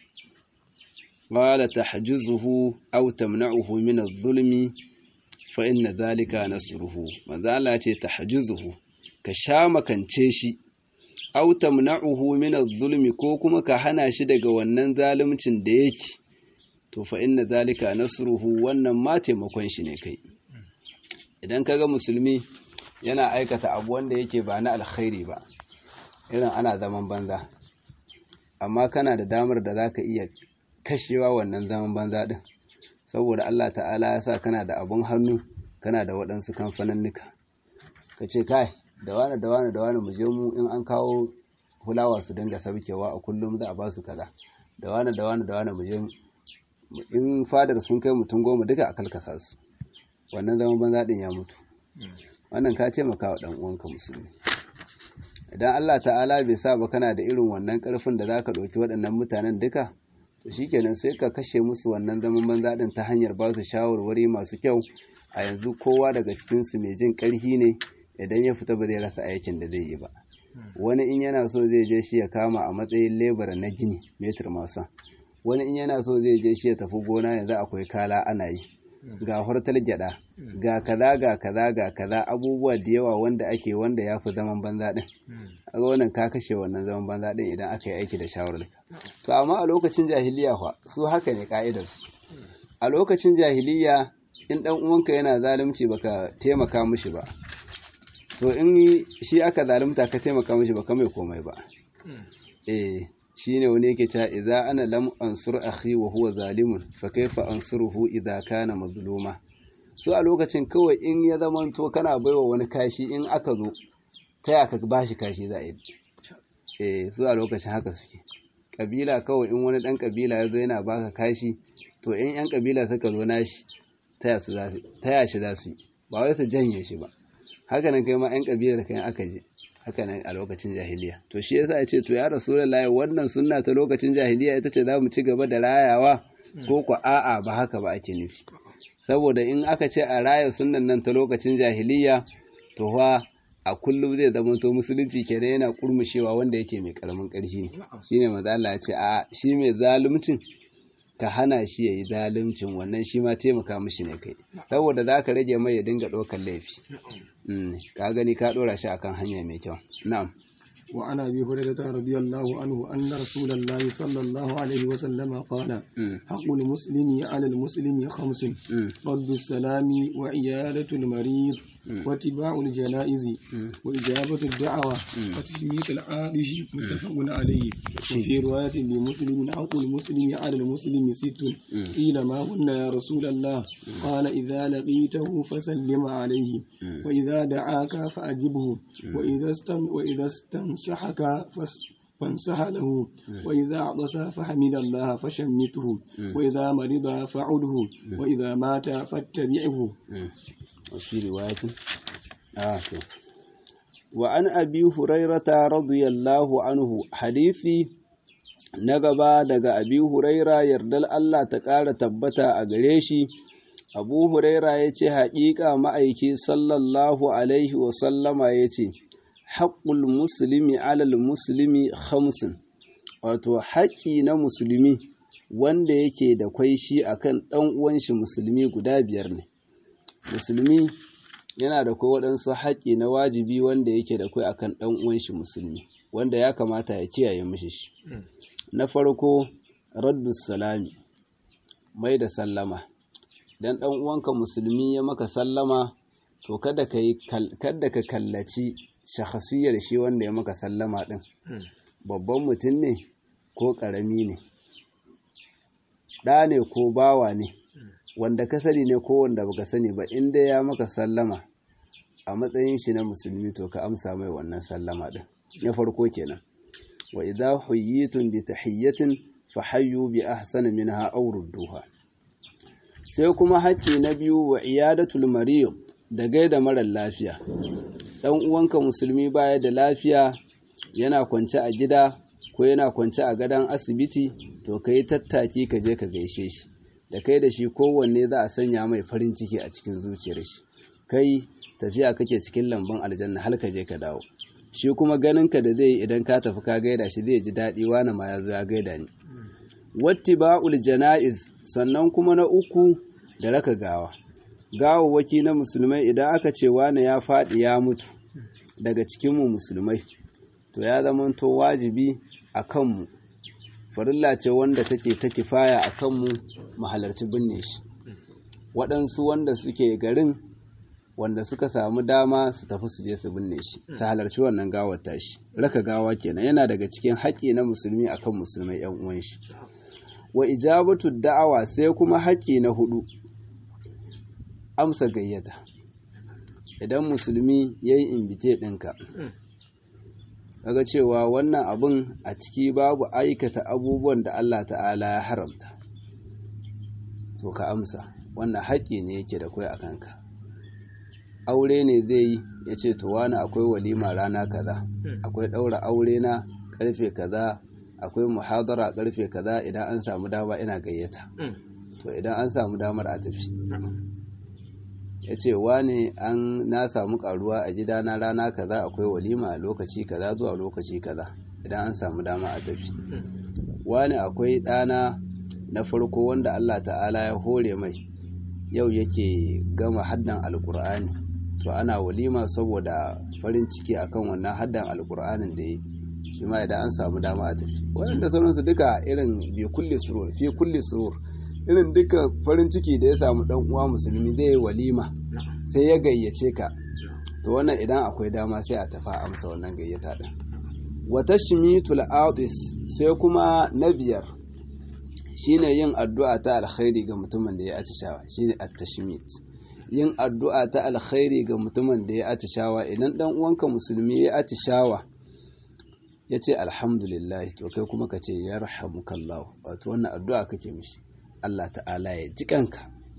قال تحجزه أو تمنعه من الظلم فإن ذلك نصره ماذا لا تحجزه كشام كنتشي أو تمنعه من الظلم كوكما كهنا شدق ونن ظالم تنديك to fa inna zalika nasruhu wannan ma taimakon shi ne kai idan kaga musulmi yana aikata abu wanda yake ba na alkhairi ba irin ana zaman banza amma kana da damar da zaka iya kashewa wannan zaman banza ɗin saboda Allah ta'ala ya sa kana da abun hannu kana da waɗansu kamfaninnika ka ce kai da wani da wani da wani mu je mu in an kawo hulawa su dinga sabkewa a kullum za a ba su kaza da wani da wani da wani mu je in fadar sun kai mutum goma duka a kalkasa su wannan zaman banza ɗin ya mutu wannan ka taimaka wa ɗan uwanka musulmi idan Allah ta'ala bai sa ba kana da irin wannan ƙarfin da za ka ɗauki waɗannan mutanen duka to shikenan sai ka kashe musu wannan zaman banza din ta hanyar ba su shawarwari masu kyau a yanzu kowa daga cikin su mai jin karhi ne idan ya fita ba zai rasa aikin da zai yi ba wani in yana so zai je shi ya kama a matsayin lebura na gini metir masu wani in yana so zai je shi ya tafi gona yanzu akwai kala ana yi ga hortal gyada ga kaza ga kaza ga kaza abubuwa da yawa wanda ake wanda ya fi zaman banza din a wannan ka kashe wannan zaman banza din idan aka yi aiki da shawarar to amma a lokacin jahiliya fa su haka ne ka'idar su a lokacin jahiliya in dan uwanka yana zalunci baka taimaka mishi ba to in shi aka zalunta ka taimaka mishi baka mai komai ba eh shine wani yake cewa idza ana lam ansur akhi wa huwa zalimun fa kaifa ansuruhu idza kana mazluma su a lokacin kawai in ya zamanto kana baiwa wani kashi in aka zo ta aka bashi kashi za a yi eh su a lokacin haka suke kabila kawai in wani dan kabila ya zo yana baka kashi to in yan kabila suka zo nashi taya su za su taya shi za su yi ba wai su janye shi ba haka nan kai ma yan kabilar kai aka je haka nan a lokacin jahiliya to shi yasa ya ce to ya rasulullahi wannan sunna ta lokacin jahiliya ita ce za mu ci gaba da rayawa ko ko a'a ba haka ba ake nufi saboda in aka ce a raya sunnan nan ta lokacin jahiliya to fa a kullum zai zama to musulunci kenan yana kurmushewa wanda yake mai karamin ƙarfi shine maza Allah ya ce a shi mai zaluncin ka hana shi yayi zaluncin wannan shi ma taimaka mishi ne kai saboda za ka rage mai ya dinga ɗaukar laifi ka gani ka ɗora shi akan hanya mai kyau na'am وعن ابي هريره رضي الله عنه ان رسول الله صلى الله عليه وسلم قال حق المسلم على المسلم خمس رد السلام وعياده المريض واتباع الجنائز وإجابة الدعوة وتشميت العادش متفق عليه وفي رواية لمسلم حق المسلم على المسلم ست قيل ما هن يا رسول الله قال إذا لقيته فسلم عليه وإذا دعاك فأجبه وإذا استن وإذا استنصحك فانصح له وإذا عطس فحمد الله فشمته وإذا مرض فعده وإذا مات فاتبعه وفي رواية آه وعن أبي هريرة رضي الله عنه حديثي نقبا دقى أبي هريرة يردل الله تقال تبتا أغريشي أبو هريرة يتي حقيقة مأيكي صلى الله عليه وسلم يتي حق المسلم على المسلم خمس wato haƙƙi na musulmi wanda yake da kwai shi akan ɗan uwan shi musulmi guda biyar ne musulmi yana da kai waɗansu haƙƙi na wajibi wanda yake da kai akan ɗan uwan shi musulmi wanda ya kamata ya kiyaye mishi shi na farko raddus salami mai da sallama dan ɗan uwanka musulmi ya maka sallama to kada ka yi kada ka kallaci shakhsiyar shi wanda ya maka sallama din babban mutum ne ko ƙarami ne ɗa ne ko bawa ne wanda ka sani ne ko wanda baka sani ba in dai ya maka sallama a matsayin shi na musulmi to ka amsa mai wannan sallama din na farko kenan wa idza huyyitum bi tahiyyatin fa hayyu bi ahsani minha aw rudduha sai kuma haƙƙi na biyu wa iyadatul marid da gaida marar lafiya dan uwanka musulmi baya da lafiya yana kwance a gida ko yana kwance a gadon asibiti to kai tattaki ka je ka gaishe shi da kai da shi kowanne za a sanya mai farin ciki a cikin zuciyar shi kai tafiya kake cikin lambun aljanna har ka je ka dawo shi kuma ganin ka da zai yi idan ka tafi ka gaida shi zai ji daɗi wani ma ya zo ya gaida ni wattiba'ul jana'iz sannan kuma na uku da raka gawa gawawwaki na musulmai idan aka ce wani ya faɗi ya mutu daga cikinmu musulmai to ya zamanto wajibi a kanmu farilla ce wanda take ta kifaya a kanmu mu halarci binne shi waɗansu wanda suke garin wanda suka samu dama su tafi su je su binne shi su halarci wannan gawar tashi raka gawa kenan yana daga cikin haƙƙi na musulmi akan musulmai yan uwan shi wa ijabatu da'awa sai kuma haƙƙi na hudu amsa gayyata idan musulmi yayi invite ɗinka kaga cewa wannan abun a ciki babu aikata abubuwan da Allah ta'ala ya haramta to ka amsa wannan haƙƙi ne yake da kai a kanka aure ne zai yi ya ce to wani akwai walima rana kaza akwai ɗaura aure na ƙarfe kaza akwai muhadara ƙarfe kaza idan an samu dama ina gayyata to idan an samu damar a tafi ya ce wane an na samu karuwa a gidana rana kaza akwai walima a lokaci kaza zuwa lokaci kaza idan an samu dama a tafi wane akwai ɗana na farko wanda Allah ta'ala ya hore mai yau yake gama haddan alkur'ani to ana walima saboda farin ciki akan wannan haddan alkur'anin da yi shi ma idan an samu dama a tafi waɗanda sauransu duka irin bi kulli surur fi kulli surur irin duka farin ciki da ya samu dan uwa musulmi zai yi walima sai ya gayyace ka to wannan idan akwai dama sai a tafa amsa wannan gayyata din wa tashmitul audis sai kuma na biyar shine yin addu'a ta alkhairi ga mutumin da ya atishawa shine at-tashmit yin addu'a ta alkhairi ga mutumin da ya atishawa idan dan uwanka musulmi ya atishawa ya ce alhamdulillah to kai kuma ka ce yarhamukallahu wato wannan addu'a kake mishi Allah ta'ala ya ji kanka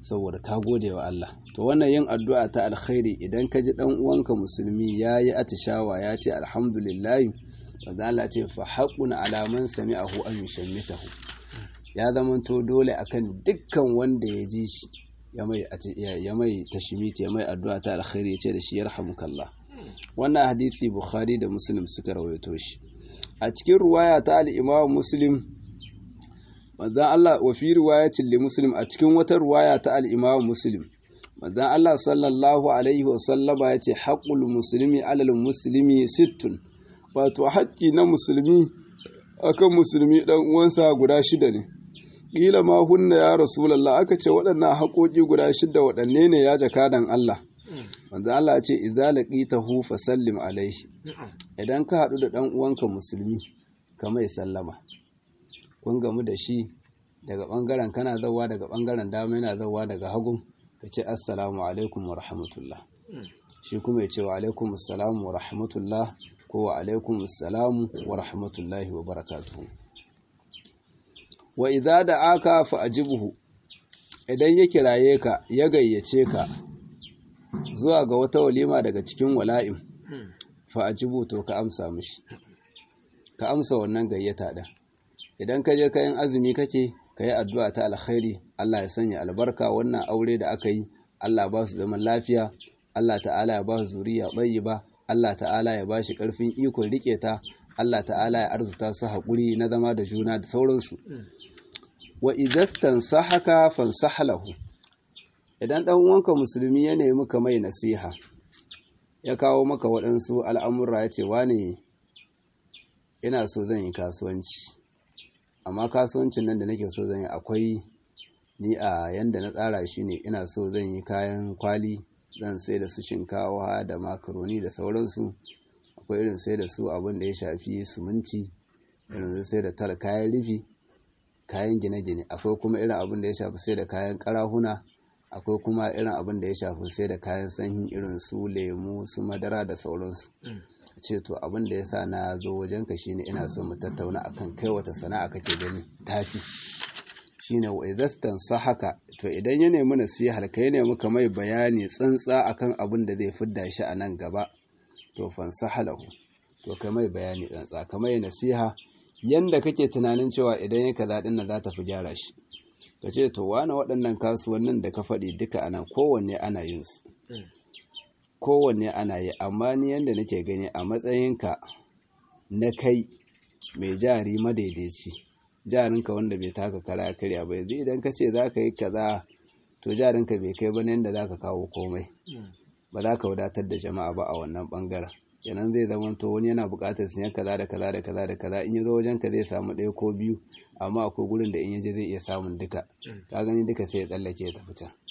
saboda ka gode wa Allah to wannan yin addu'a ta alkhairi idan ka ji dan uwanka musulmi yayi atishawa ya ce alhamdulillah wanda Allah ce fa haqqun ala man sami'ahu an yushammitahu ya zamanto dole akan dukkan wanda ya ji shi ya mai ya mai tashmiti ya mai addu'a ta alkhairi ya ce da shi yarhamukallah wannan hadisi bukhari da muslim suka rawaito shi a cikin ruwaya ta al-imam muslim manzan Allah wa fi riwayatin li muslim a cikin wata ruwaya ta al-imam muslim manzan Allah sallallahu alaihi wa sallama yace haqqul muslimi alal muslimi sittun wato haƙƙi na musulmi akan musulmi dan uwansa guda shida ne kila ma hunna ya rasulullah aka ce waɗannan haƙoƙi guda shida waɗanne ne ya jakadan Allah manzan Allah ya ce idza laqitahu fasallim alaihi idan ka haɗu da ɗan uwanka musulmi ka mai sallama kun gamu da shi daga ɓangaren kana zauwa daga ɓangaren dama yana zauwa daga hagun ka ce assalamu alaikum wa rahmatullah shi kuma ya ce wa alaikum assalamu wa rahmatullah ko wa alaikum assalamu wa rahmatullahi wa barakatuhu wa idza da aka fa ajibuhu idan ya kiraye ka ya gayyace ka zuwa ga wata walima daga cikin wala'im fa ajibu to ka amsa mishi ka amsa wannan gayyata din idan ka je kayan azumi kake ka yi addu'a ta alkhairi Allah ya sanya albarka wannan aure da aka yi Allah ba su zaman lafiya Allah ta'ala ya ba su zuriya ba Allah ta'ala ya ba shi ƙarfin ikon riƙe ta Allah ta'ala ya arzuta su haƙuri na zama da juna da sauransu wa idastan sahaka fansahalahu idan ɗan uwanka musulmi ya nemi ka mai nasiha ya kawo maka waɗansu al'amura ya ce wane ina so zan yi kasuwanci amma kasuwancin nan da nake so zan yi akwai ni a yanda na tsara shi ne ina so zan yi kayan kwali zan sai da su shinkawa da makaroni da sauransu akwai irin sai da su abin da ya shafi suminti irin sai da tala kayan rufi kayan gine-gine akwai kuma irin abin da ya shafi sai da kayan karahuna akwai kuma irin abin da ya shafi sai da kayan sanyi irin su lemu su madara da sauransu ce to abin da ya sa na zo wajenka shine ina so mu tattauna akan kai wata sana'a kake gani tafi shine wa idastan sahaka to idan ya nemi nasihar kai ne muka mai bayani tsantsa akan abin da zai fidda shi a nan gaba to fansahalahu to kai mai bayani tsantsa ka mai nasiha yanda kake tunanin cewa idan ya kaza din nan za ta fi gyara shi ka ce to wani waɗannan kasuwannin da ka faɗi duka anan kowanne ana yin su kowanne ana yi amma ni yanda nake gani a matsayinka na kai mai jari madaidaici jarinka wanda bai taka kara karya ba yanzu idan ka ce za ka yi kaza to jarinka bai kai ba yadda za ka kawo komai ba za ka wadatar da jama'a ba a wannan bangaren kenan zai zama to wani yana buƙatar siyan kaza da kaza da kaza da kaza in ya zo wajen ka zai samu ɗaya ko biyu amma akwai gurin da in ya je zai iya samun duka ka gani duka sai ya tsallake ya tafi can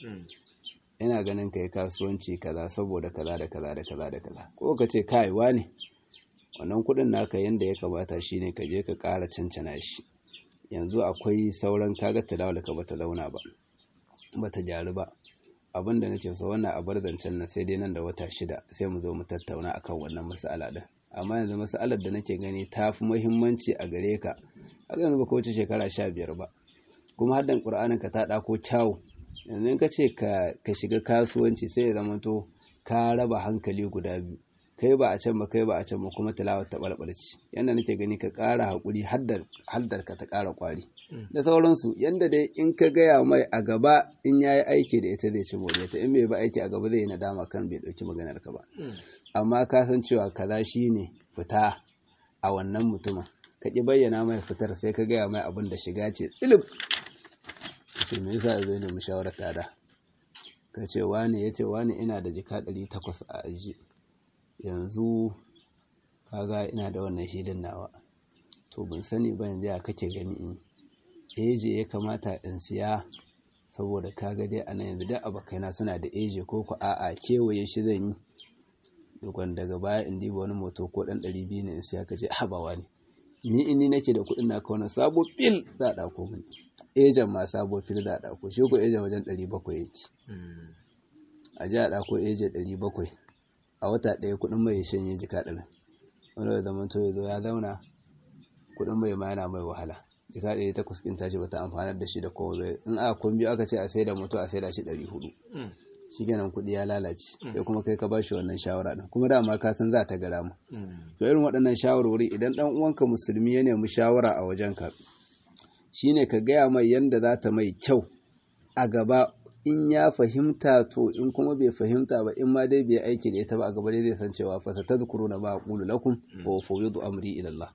ina ganin ka yi kasuwanci kaza saboda kaza da kaza da kaza da kaza ko ka ce kai ne wannan kuɗin naka yanda ya kamata shine ka je ka ƙara cancana shi yanzu akwai sauran kaga talawar ka bata launa ba bata gyaru ba abin da nake so wannan a bar zancen nan sai dai nan da wata shida sai mu zo mu tattauna akan wannan mas'ala din amma yanzu mas'alar da nake gani ta fi muhimmanci a gare ka haka yanzu baka wuce shekara sha biyar ba kuma haddan qur'anin ka ta ɗako kyawu yanzu in ka ce ka shiga kasuwanci sai ya zama to ka raba hankali guda biyu kai ba a can ba kai ba a can ba kuma tilawar ta balbalci yanda nake gani ka ƙara haƙuri haddar ka ta ƙara ƙwari da sauransu yanda dai in ka gaya mai a gaba in ya yi aiki da ita zai ci more ta in bai ba aiki a gaba zai yi nadama kan bai ɗauki maganar ka ba amma ka san cewa kaza shi ne fita a wannan mutumin ka ƙi bayyana mai fitar sai ka gaya mai abin da shiga ce tsilib ce me yasa zai nemi shawarar tada ka ce wani ya ce wani ina da jika ɗari takwas a aji yanzu kaga ina da wannan hilin nawa to ban sani ba yanzu ya kake gani in eje ya kamata in siya saboda kaga dai ana yanzu da abokaina suna da eje ko ku a'a kewaye shi zan yi dukwan daga baya in diba wani moto ko dan ɗari biyu ne in siya ka ce habawa ne ni in ni nake da kuɗin na wani sabo fil za a ɗauko mini ejen ma sabo fil za a ɗauko shi ko ejen wajen ɗari bakwai yake a ji a ɗauko eje ɗari bakwai a wata ɗaya kuɗin mai shanye jika ɗarin wanda da zama to ya zo ya zauna kuɗin mai ma yana mai wahala jika ɗari takwas ɗin tashi bata amfanar da shi da kowa in aka kun biyu aka ce a sai da moto a sai da shi ɗari hudu shi kenan kuɗi ya lalace sai kuma kai ka ba shi wannan shawara ɗin kuma dama ka san za ta gara mu to irin waɗannan shawarwari idan ɗan uwanka musulmi ya nemi shawara a wajenka shine ka gaya mai yanda za ta mai kyau a gaba in ya fahimta to in kuma bai fahimta ba in ma dai bai aiki da ita ba a gaba dai zai san cewa fa satadhkuruna ma aqulu lakum wa ufawwidu amri ila Allah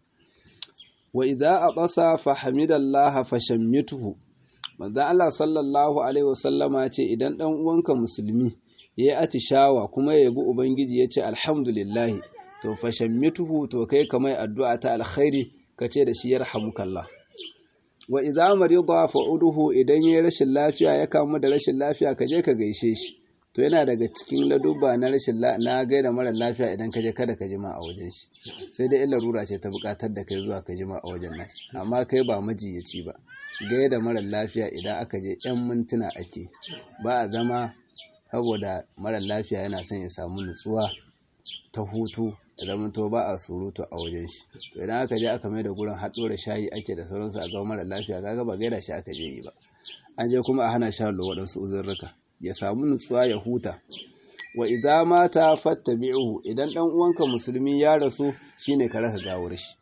wa idza aqasa fa hamidallaha fashammituhu manzo Allah sallallahu alaihi wasallama ce idan dan uwanka musulmi yayi atishawa kuma ya yabi ubangiji yace alhamdulillah to fashammituhu to kai kamar addu'a ta alkhairi kace da shi yarhamukallah wa idza marida fa'uduhu idan yayi rashin lafiya ya kamu da rashin lafiya ka je ka gaishe shi to yana daga cikin ladubba na rashin na gaida mara lafiya idan ka je kada ka jima a wajen shi sai dai illa rura ce ta bukatar da kai zuwa ka jima a wajen nashi amma kai ba majiyaci ba gaida mara lafiya idan aka je yan mintuna ake ba a zama saboda mara lafiya yana son ya samu nutsuwa ta hutu da zaman to ba a surutu a wajen shi to idan aka je aka mai da gurin haɗo da shayi ake da sauransu a ga mara lafiya kaga ba gaida shi aka je yi ba an je kuma a hana sha waɗansu uzurruka ya samu nutsuwa ya huta wa idza mata fattabi'uhu idan dan uwanka musulmi ya rasu shine ka raka gawar shi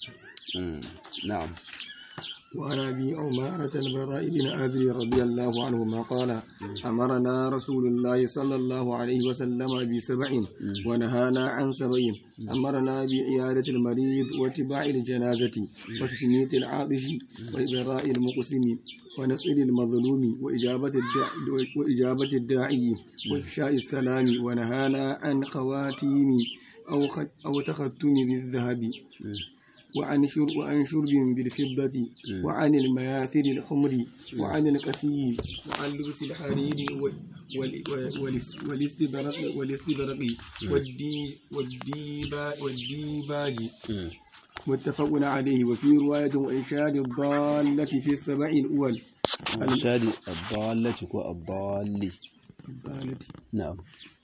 na'am وعن أبي عمارة البراء بن عازب رضي الله عنهما قال أمرنا رسول الله صلى الله عليه وسلم بسبع ونهانا عن سبع أمرنا بعيادة المريض واتباع الجنازة وتشميت العاطش وإبراء المقسم ونصر المظلوم وإجابة الداعي, وإجابة الداعي وإفشاء السلام ونهانا عن خواتيم أو, أو تختم بالذهب وعن شرب وعن شرب بالفضة وعن المياثر الحمر وعن الكسي وعن لبس الحرير والاستبرق والاستبرق والدي والديبا والديباج متفق عليه وفي رواية وإنشاد الضالة في السبع الأول إنشاد الضالة والضال الضالة نعم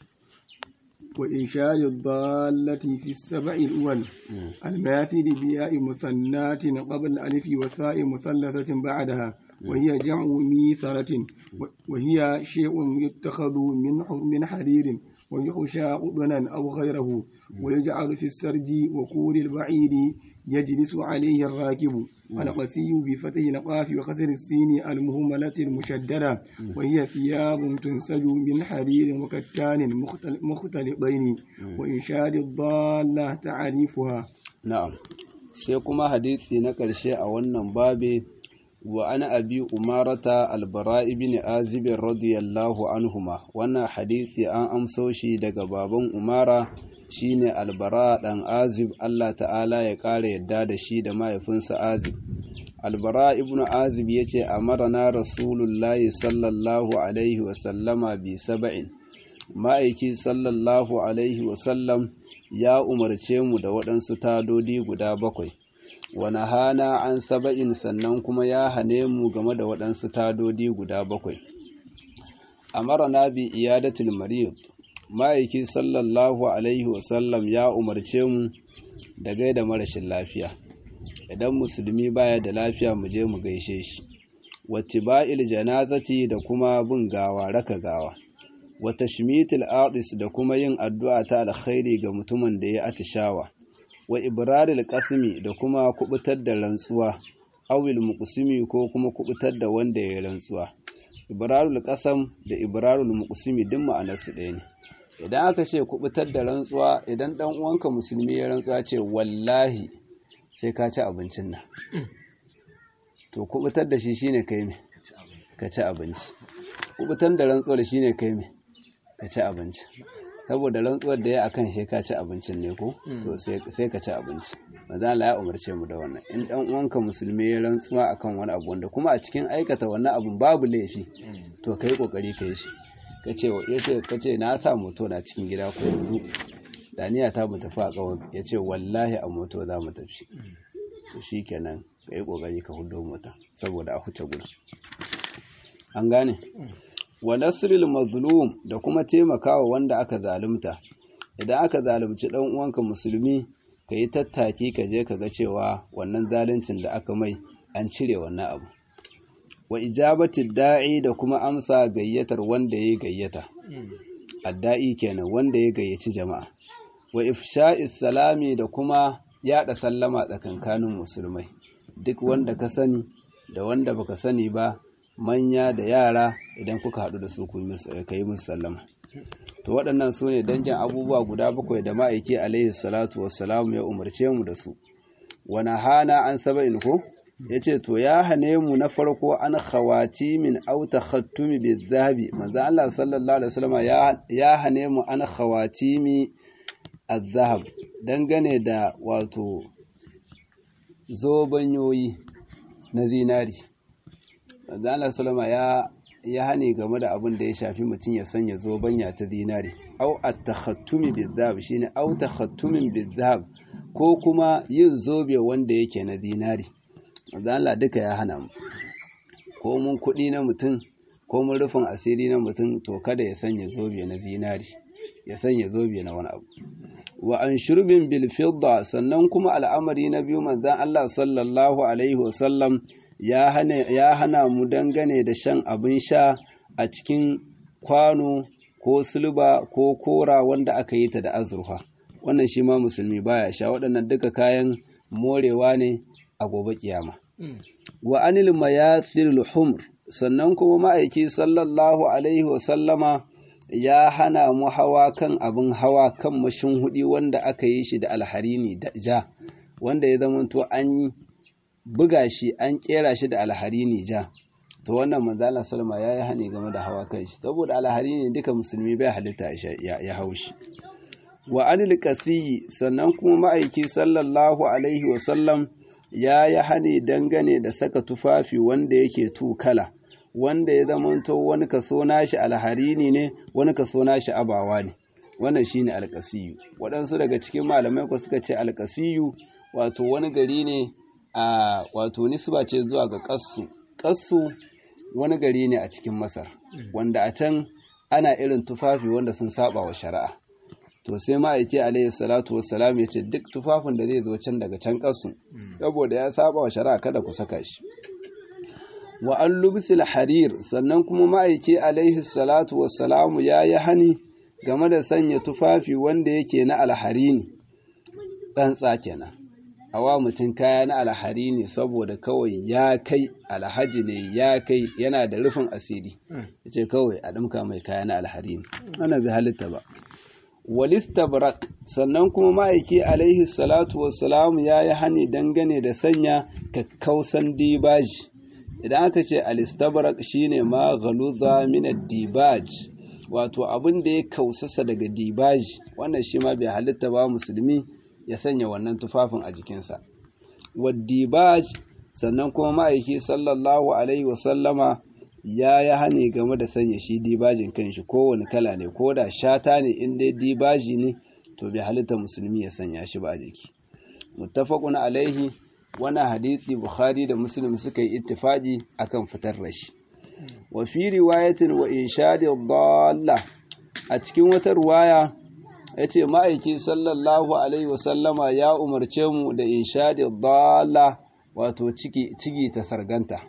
وإنشاء الضالة في السبع الأول الماثل بياء مثنات قبل الألف وثاء مثلثة بعدها وهي جمع ميثرة وهي شيء يتخذ من من حرير ويحشى قطنا أو غيره ويجعل في السرج وكور البعير يجلس عليه الراكب القسي بفتح القاف وكسر السين المهملة المشددة وهي ثياب تنسج من حرير وكتان مختلطين وإنشاد الضالة تعريفها نعم sai kuma hadisi na ƙarshe a wannan babe wa ana abi umarata albara ibn azib radiyallahu anhuma wannan hadisi an amso shi daga baban umara shine albara dan azib Allah ta'ala ya ƙara yadda da shi da mahaifinsa azib albara ibn azib ya ce amarana rasulullahi sallallahu alaihi wasallama bi saba'in ma'aiki sallallahu alaihi wasallam ya umarce mu da waɗansu tadodi guda bakwai wani hana an saba'in sannan kuma ya hane mu game da waɗansu tadodi guda bakwai amarana bi iyadatul marid ma'aiki sallallahu alaihi wasallam ya umarce mu da gaida marashin lafiya idan musulmi baya da lafiya mu je mu gaishe shi wattiba'il janazati da kuma bin gawa raka gawa wa tashmitil atis da kuma yin addu'a ta alkhairi ga mutumin da ya atishawa wa ibraril qasmi da kuma kubutar da rantsuwa awil muqsimi ko kuma kubutar da wanda ya rantsuwa ibrarul qasam da ibrarul muqsimi duk ma'anarsu ɗaya ne idan aka ce kubutar da rantsuwa idan dan uwanka musulmi ya rantsuwa ce wallahi sai ka ci abincin nan to kubutar da shi shine kai me ka ci abinci kubutar da rantsuwar shine kai me ka ci abinci saboda rantsuwar da ya akan shi ka ci abincin ne ko to sai ka ci abinci maza Allah ya umarce mu da wannan in dan uwanka musulmi ya rantsuwa akan wani abu wanda kuma a cikin aikata wannan abun babu laifi to kai kokari kai shi kace yace kace na sa moto na cikin gida ko yanzu daniya ta mu tafi a kawai yace wallahi a moto za mu tafi to shikenan kai kokari ka hudo mota saboda a huce gurin an gane wa nasril mazlum da kuma taimakawa wanda aka zalunta idan aka zalunci dan uwanka musulmi ka yi tattaki ka je ka ga cewa wannan zaluncin da aka mai an cire wannan abu wa ijabati da'i da kuma amsa gayyatar wanda ya gayyata adda'i kenan wanda ya gayyaci jama'a wa ifsha'is salami da kuma yada sallama tsakankanin musulmai duk wanda ka sani da wanda baka sani ba manya da yara idan kuka haɗu da su ku yi musu sallama to waɗannan su ne dangin abubuwa guda bakwai da ma'aiki alaihi salatu wassalamu ya umarce mu da su wani hana an saba'in ko ya ce to ya hane mu na farko an khawati min auta khattumi bi zahabi manzo Allah sallallahu alaihi wasallam ya hane mu an khawati mi azhab dangane da wato zobanyoyi na zinari manzo Allah sallama ya ya hane game da abin da ya shafi mutum ya sanya zobanya ta zinari au at-takhattumi bizahab shine au takhattumin bizahab ko kuma yin zobe wanda yake na zinari manzo Allah duka ya hana mu ko mun kuɗi na mutum ko mun rufin asiri na mutum to kada ya sanya zobe na zinari ya sanya zobe na wani abu wa an shurbin bil fidda sannan kuma al'amari na biyu manzon Allah sallallahu alaihi wasallam ya hana mu dangane da shan abin sha a cikin kwano ko sulba ko kora wanda aka yi ta da azurfa wannan shi ma musulmi baya sha waɗannan duka kayan morewa ne a gobe kiyama wa anil mayathil humr sannan kuma ma'aiki sallallahu alaihi wasallama ya hana mu hawa kan abin hawa kan mashin hudi wanda aka yi shi da alharini da ja wanda ya zamanto an buga shi an kera shi da alharini ja to wannan manzala salma ya yi hani game da hawa kan shi saboda alharini duka musulmi bai halitta ya hau shi wa anil qasiyi sannan kuma ma'aiki sallallahu alaihi wasallam ya yi hani dangane da saka tufafi wanda yake tukala wanda ya zamanto wani kaso nashi alharini ne wani kaso nashi abawa ne wannan shine alqasiyu waɗansu daga cikin malamai ko suka ce alqasiyu wato wani gari ne a wato nisba ce zuwa ga kassu kassu wani gari ne a cikin masar wanda a can ana irin tufafi wanda sun saba wa shari'a to sai ma'aiki alaihi salatu wassalam ya ce duk tufafin da zai zo can daga can kassu saboda ya saba wa shari'a kada ku saka shi wa an lubsil harir sannan kuma ma'aiki alaihi salatu wassalamu ya yi hani game da sanya tufafi wanda yake na alharini tsantsa kenan awa mutum kaya na alhari ne saboda kawai ya kai alhaji ne ya kai yana da rufin asiri ya ce kawai a ɗumka mai kaya na alhari ne ana bi halitta ba walistabrak sannan kuma ma'aiki alaihi salatu wassalam ya yi hani dangane da sanya kakkausan dibaji idan aka ce alistabrak shine ma galuza min dibaj wato abin da ya kausasa daga dibaji wannan shi ma bai halitta ba musulmi ya sanya wannan tufafin a jikinsa waddibaj sannan kuma ma'aiki sallallahu alaihi wasallama ya yi hani game da sanya shi dibajin kanshi kowane kala ne ko da shata ne in dai dibaji ne to bai halitta musulmi ya sanya shi ba a jiki muttafaqun alaihi wani hadisi bukhari da muslim suka yi ittifaqi akan fitar da shi wa fi riwayatin wa inshadi dalla a cikin wata riwaya ya ce ma'aiki sallallahu alaihi wasallama ya umarce mu da inshadi dalla wato cigi ta sarganta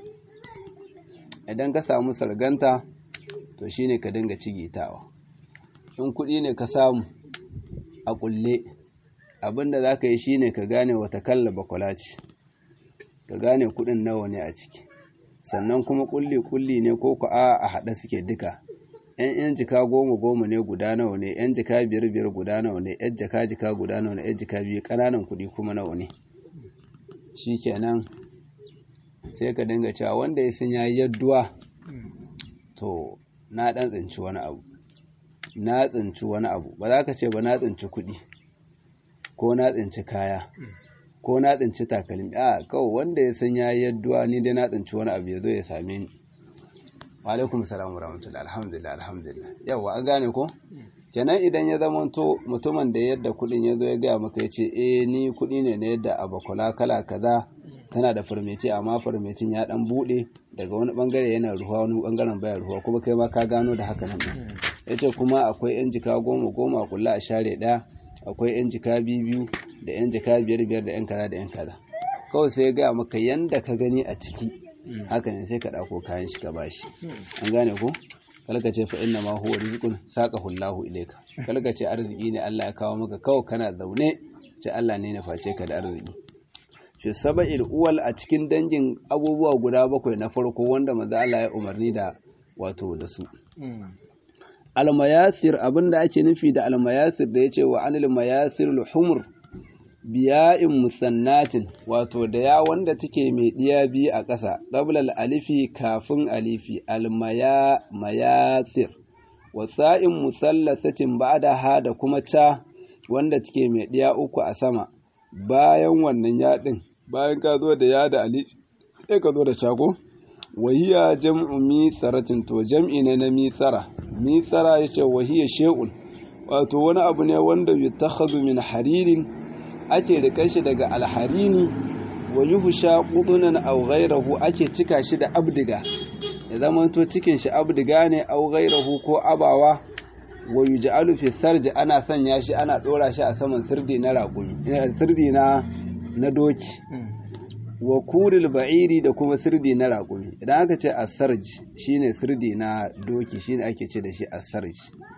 idan ka samu sarganta to shine ka dinga cigitawa in kuɗi ne ka samu a ƙulle abinda za ka yi shine ka gane wata kalla bakwala ce ka gane kuɗin nawa ne a ciki sannan kuma ƙulli-ƙulli ne ko ku a a haɗe suke duka yan yan jika goma goma ne guda nawa ne yan jika biyar biyar guda nawa ne yan jika jika guda nawa ne yan jika biyu ƙananan kuɗi kuma nawa ne shikenan sai ka dinga cewa wanda ya san yayi yadduwa to na dan tsinci wani abu na tsinci wani abu ba za ka ce ba na tsinci kuɗi ko na tsinci kaya ko na tsinci takalmi a kawai wanda ya san yayi yadduwa ni dai na tsinci wani abu ya zo ya same ni wa alaikum salam wa rahmatullahi alhamdulillah alhamdulillah yawa an gane ko kenan idan ya zama to mutumin da yadda kuɗin ya zo ya gaya maka ya ce eh ni kuɗi ne na yadda abakula kala kaza tana da farmeci amma farmecin ya dan bude daga wani bangare yana ruwa wani bangaren baya ruwa kuma kai ma ka gano da haka nan yace kuma akwai yan jika goma goma kula a share daya akwai yan jika biyu da yan jika biyar biyar da yan kaza da yan kaza kawai sai ya gaya maka yanda ka gani a ciki haka ne sai ka ɗauko kayan shi ka bashi an gane ko kalka ce fa inna ma huwa rizqun saqahu Allahu ilayka kalka ce arziki ne Allah ya kawo maka kawai kana zaune ce Allah ne na face ka da arziki fi saba'il uwal a cikin dangin abubuwa guda bakwai na farko wanda manzo Allah ya umarni da wato da su almayasir abinda ake nufi da almayasir da yace wa anil mayasir humur biya'in musannatin wato da ya wanda take mai diya biyu a ƙasa qablal alifi kafin alifi almaya mayasir wasa'in musallasatin ba'daha da kuma ca wanda take mai diya uku a sama bayan wannan yaɗin bayan ka zo da ya da alifi sai ka zo da cago wahiya jam'u misaratin to jam'i ne na misara misara yace wahiya shay'un wato wani abu ne wanda yutakhadhu min haririn ake rika shi daga alharini wa yuhsha qudunan aw ghayrahu ake cika shi da abdiga ya zama to cikin shi abdiga ne aw ghayrahu ko abawa wa yuj'alu fi sarji ana sanya shi ana dora shi a saman sirdi na raƙumi sirdi na na doki wa kuril ba'iri da kuma sirdi na raƙumi idan aka ce asarj shine sirdi na doki shine ake ce da shi asarj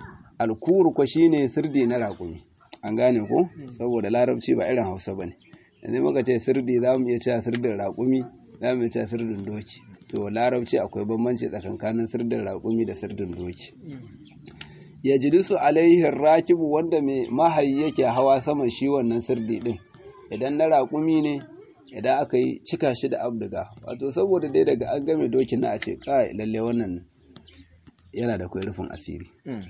alkur ko shine sirdi na raƙumi an gane ko saboda larabci ba irin hausa bane yanzu muka ce sirdi za mu iya cewa sirdin raƙumi za mu iya cewa sirdin doki to larabci akwai bambanci tsakankanin sirdin raƙumi da sirdin doki ya jilisu alaihi rakibu wanda mai mahayi yake hawa saman shi wannan sirdi din idan na raƙumi ne idan aka yi cika shi da abduga wato saboda dai daga an game dokin na a ce kai lalle wannan yana da kwai rufin asiri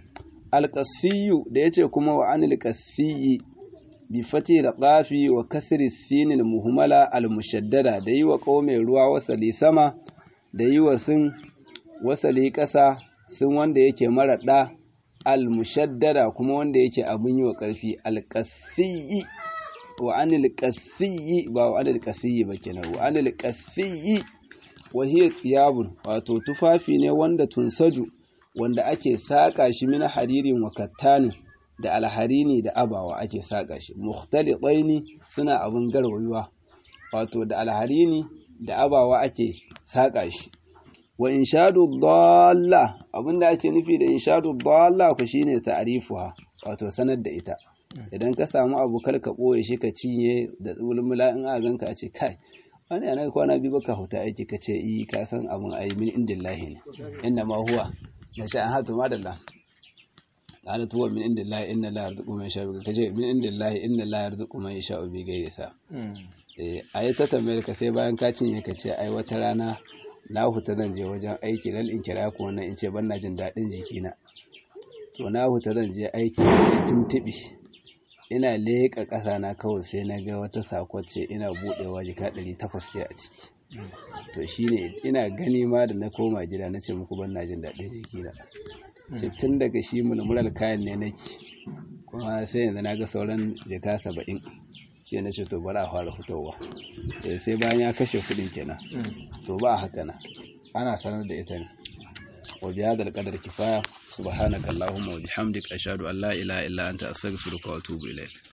alƙasiyu da ya ce kuma wa anil ƙasiyi bi fati da ƙafi wa kasri sinin muhimmala almushaddada da yi wa ƙaume ruwa wasali sama da yi wa sun wasali ƙasa sun wanda yake mara ɗa almushaddada kuma wanda yake abin yi wa ƙarfi alƙasiyi wa anil qasiyyi ba wa anil qasiyyi ba kenan wa anil qasiyyi wa hiya thiyabun wato tufafi ne wanda tunsaju wanda ake saka shi min haririn wa kattanin da alharini da abawa ake saka shi mukhtalitaini suna abun garwayuwa wato da alharini da abawa ake saka shi wa inshadu dalla abinda ake nufi da inshadu dalla ku shine ta'rifuha wato sanar da ita idan ka samu abu kar ka ɓoye shi ka cinye da mulmula in a ganka a ce kai wani yana kwana biyu baka huta aiki ka ce yi ka san abun ayi min indillahi ne inna ma huwa ya sha an hatu madalla qala tuwa min indillahi inna la yarzuqu man yasha'u ka ce min indillahi inna la yarzuqu man yasha'u bi ghairi sa eh ayi ta tambayar ka sai bayan ka cinye ka ce ai wata rana na huta zan je wajen aiki lal in kira ku wannan in ce ban na jin daɗin jikina to na huta zan je aiki da tuntuɓe ina leƙa ƙasa na kawai sai na ga wata sakon ce ina buɗewa jika ɗari takwas ce a ciki to shine ina gani ma da na koma gida na ce muku ban na jin daɗin jikina ce tun daga shi mulmular kayan ne nake kuma sai yanzu na ga sauran jika saba'in shi na ce to bari a fara fitowa sai bayan ya kashe kuɗin kenan to ba haka na ana sanar da ita ne وبهذا القدر كفاية سبحانك اللهم وبحمدك أشهد أن لا إله إلا أنت أستغفرك وأتوب إليك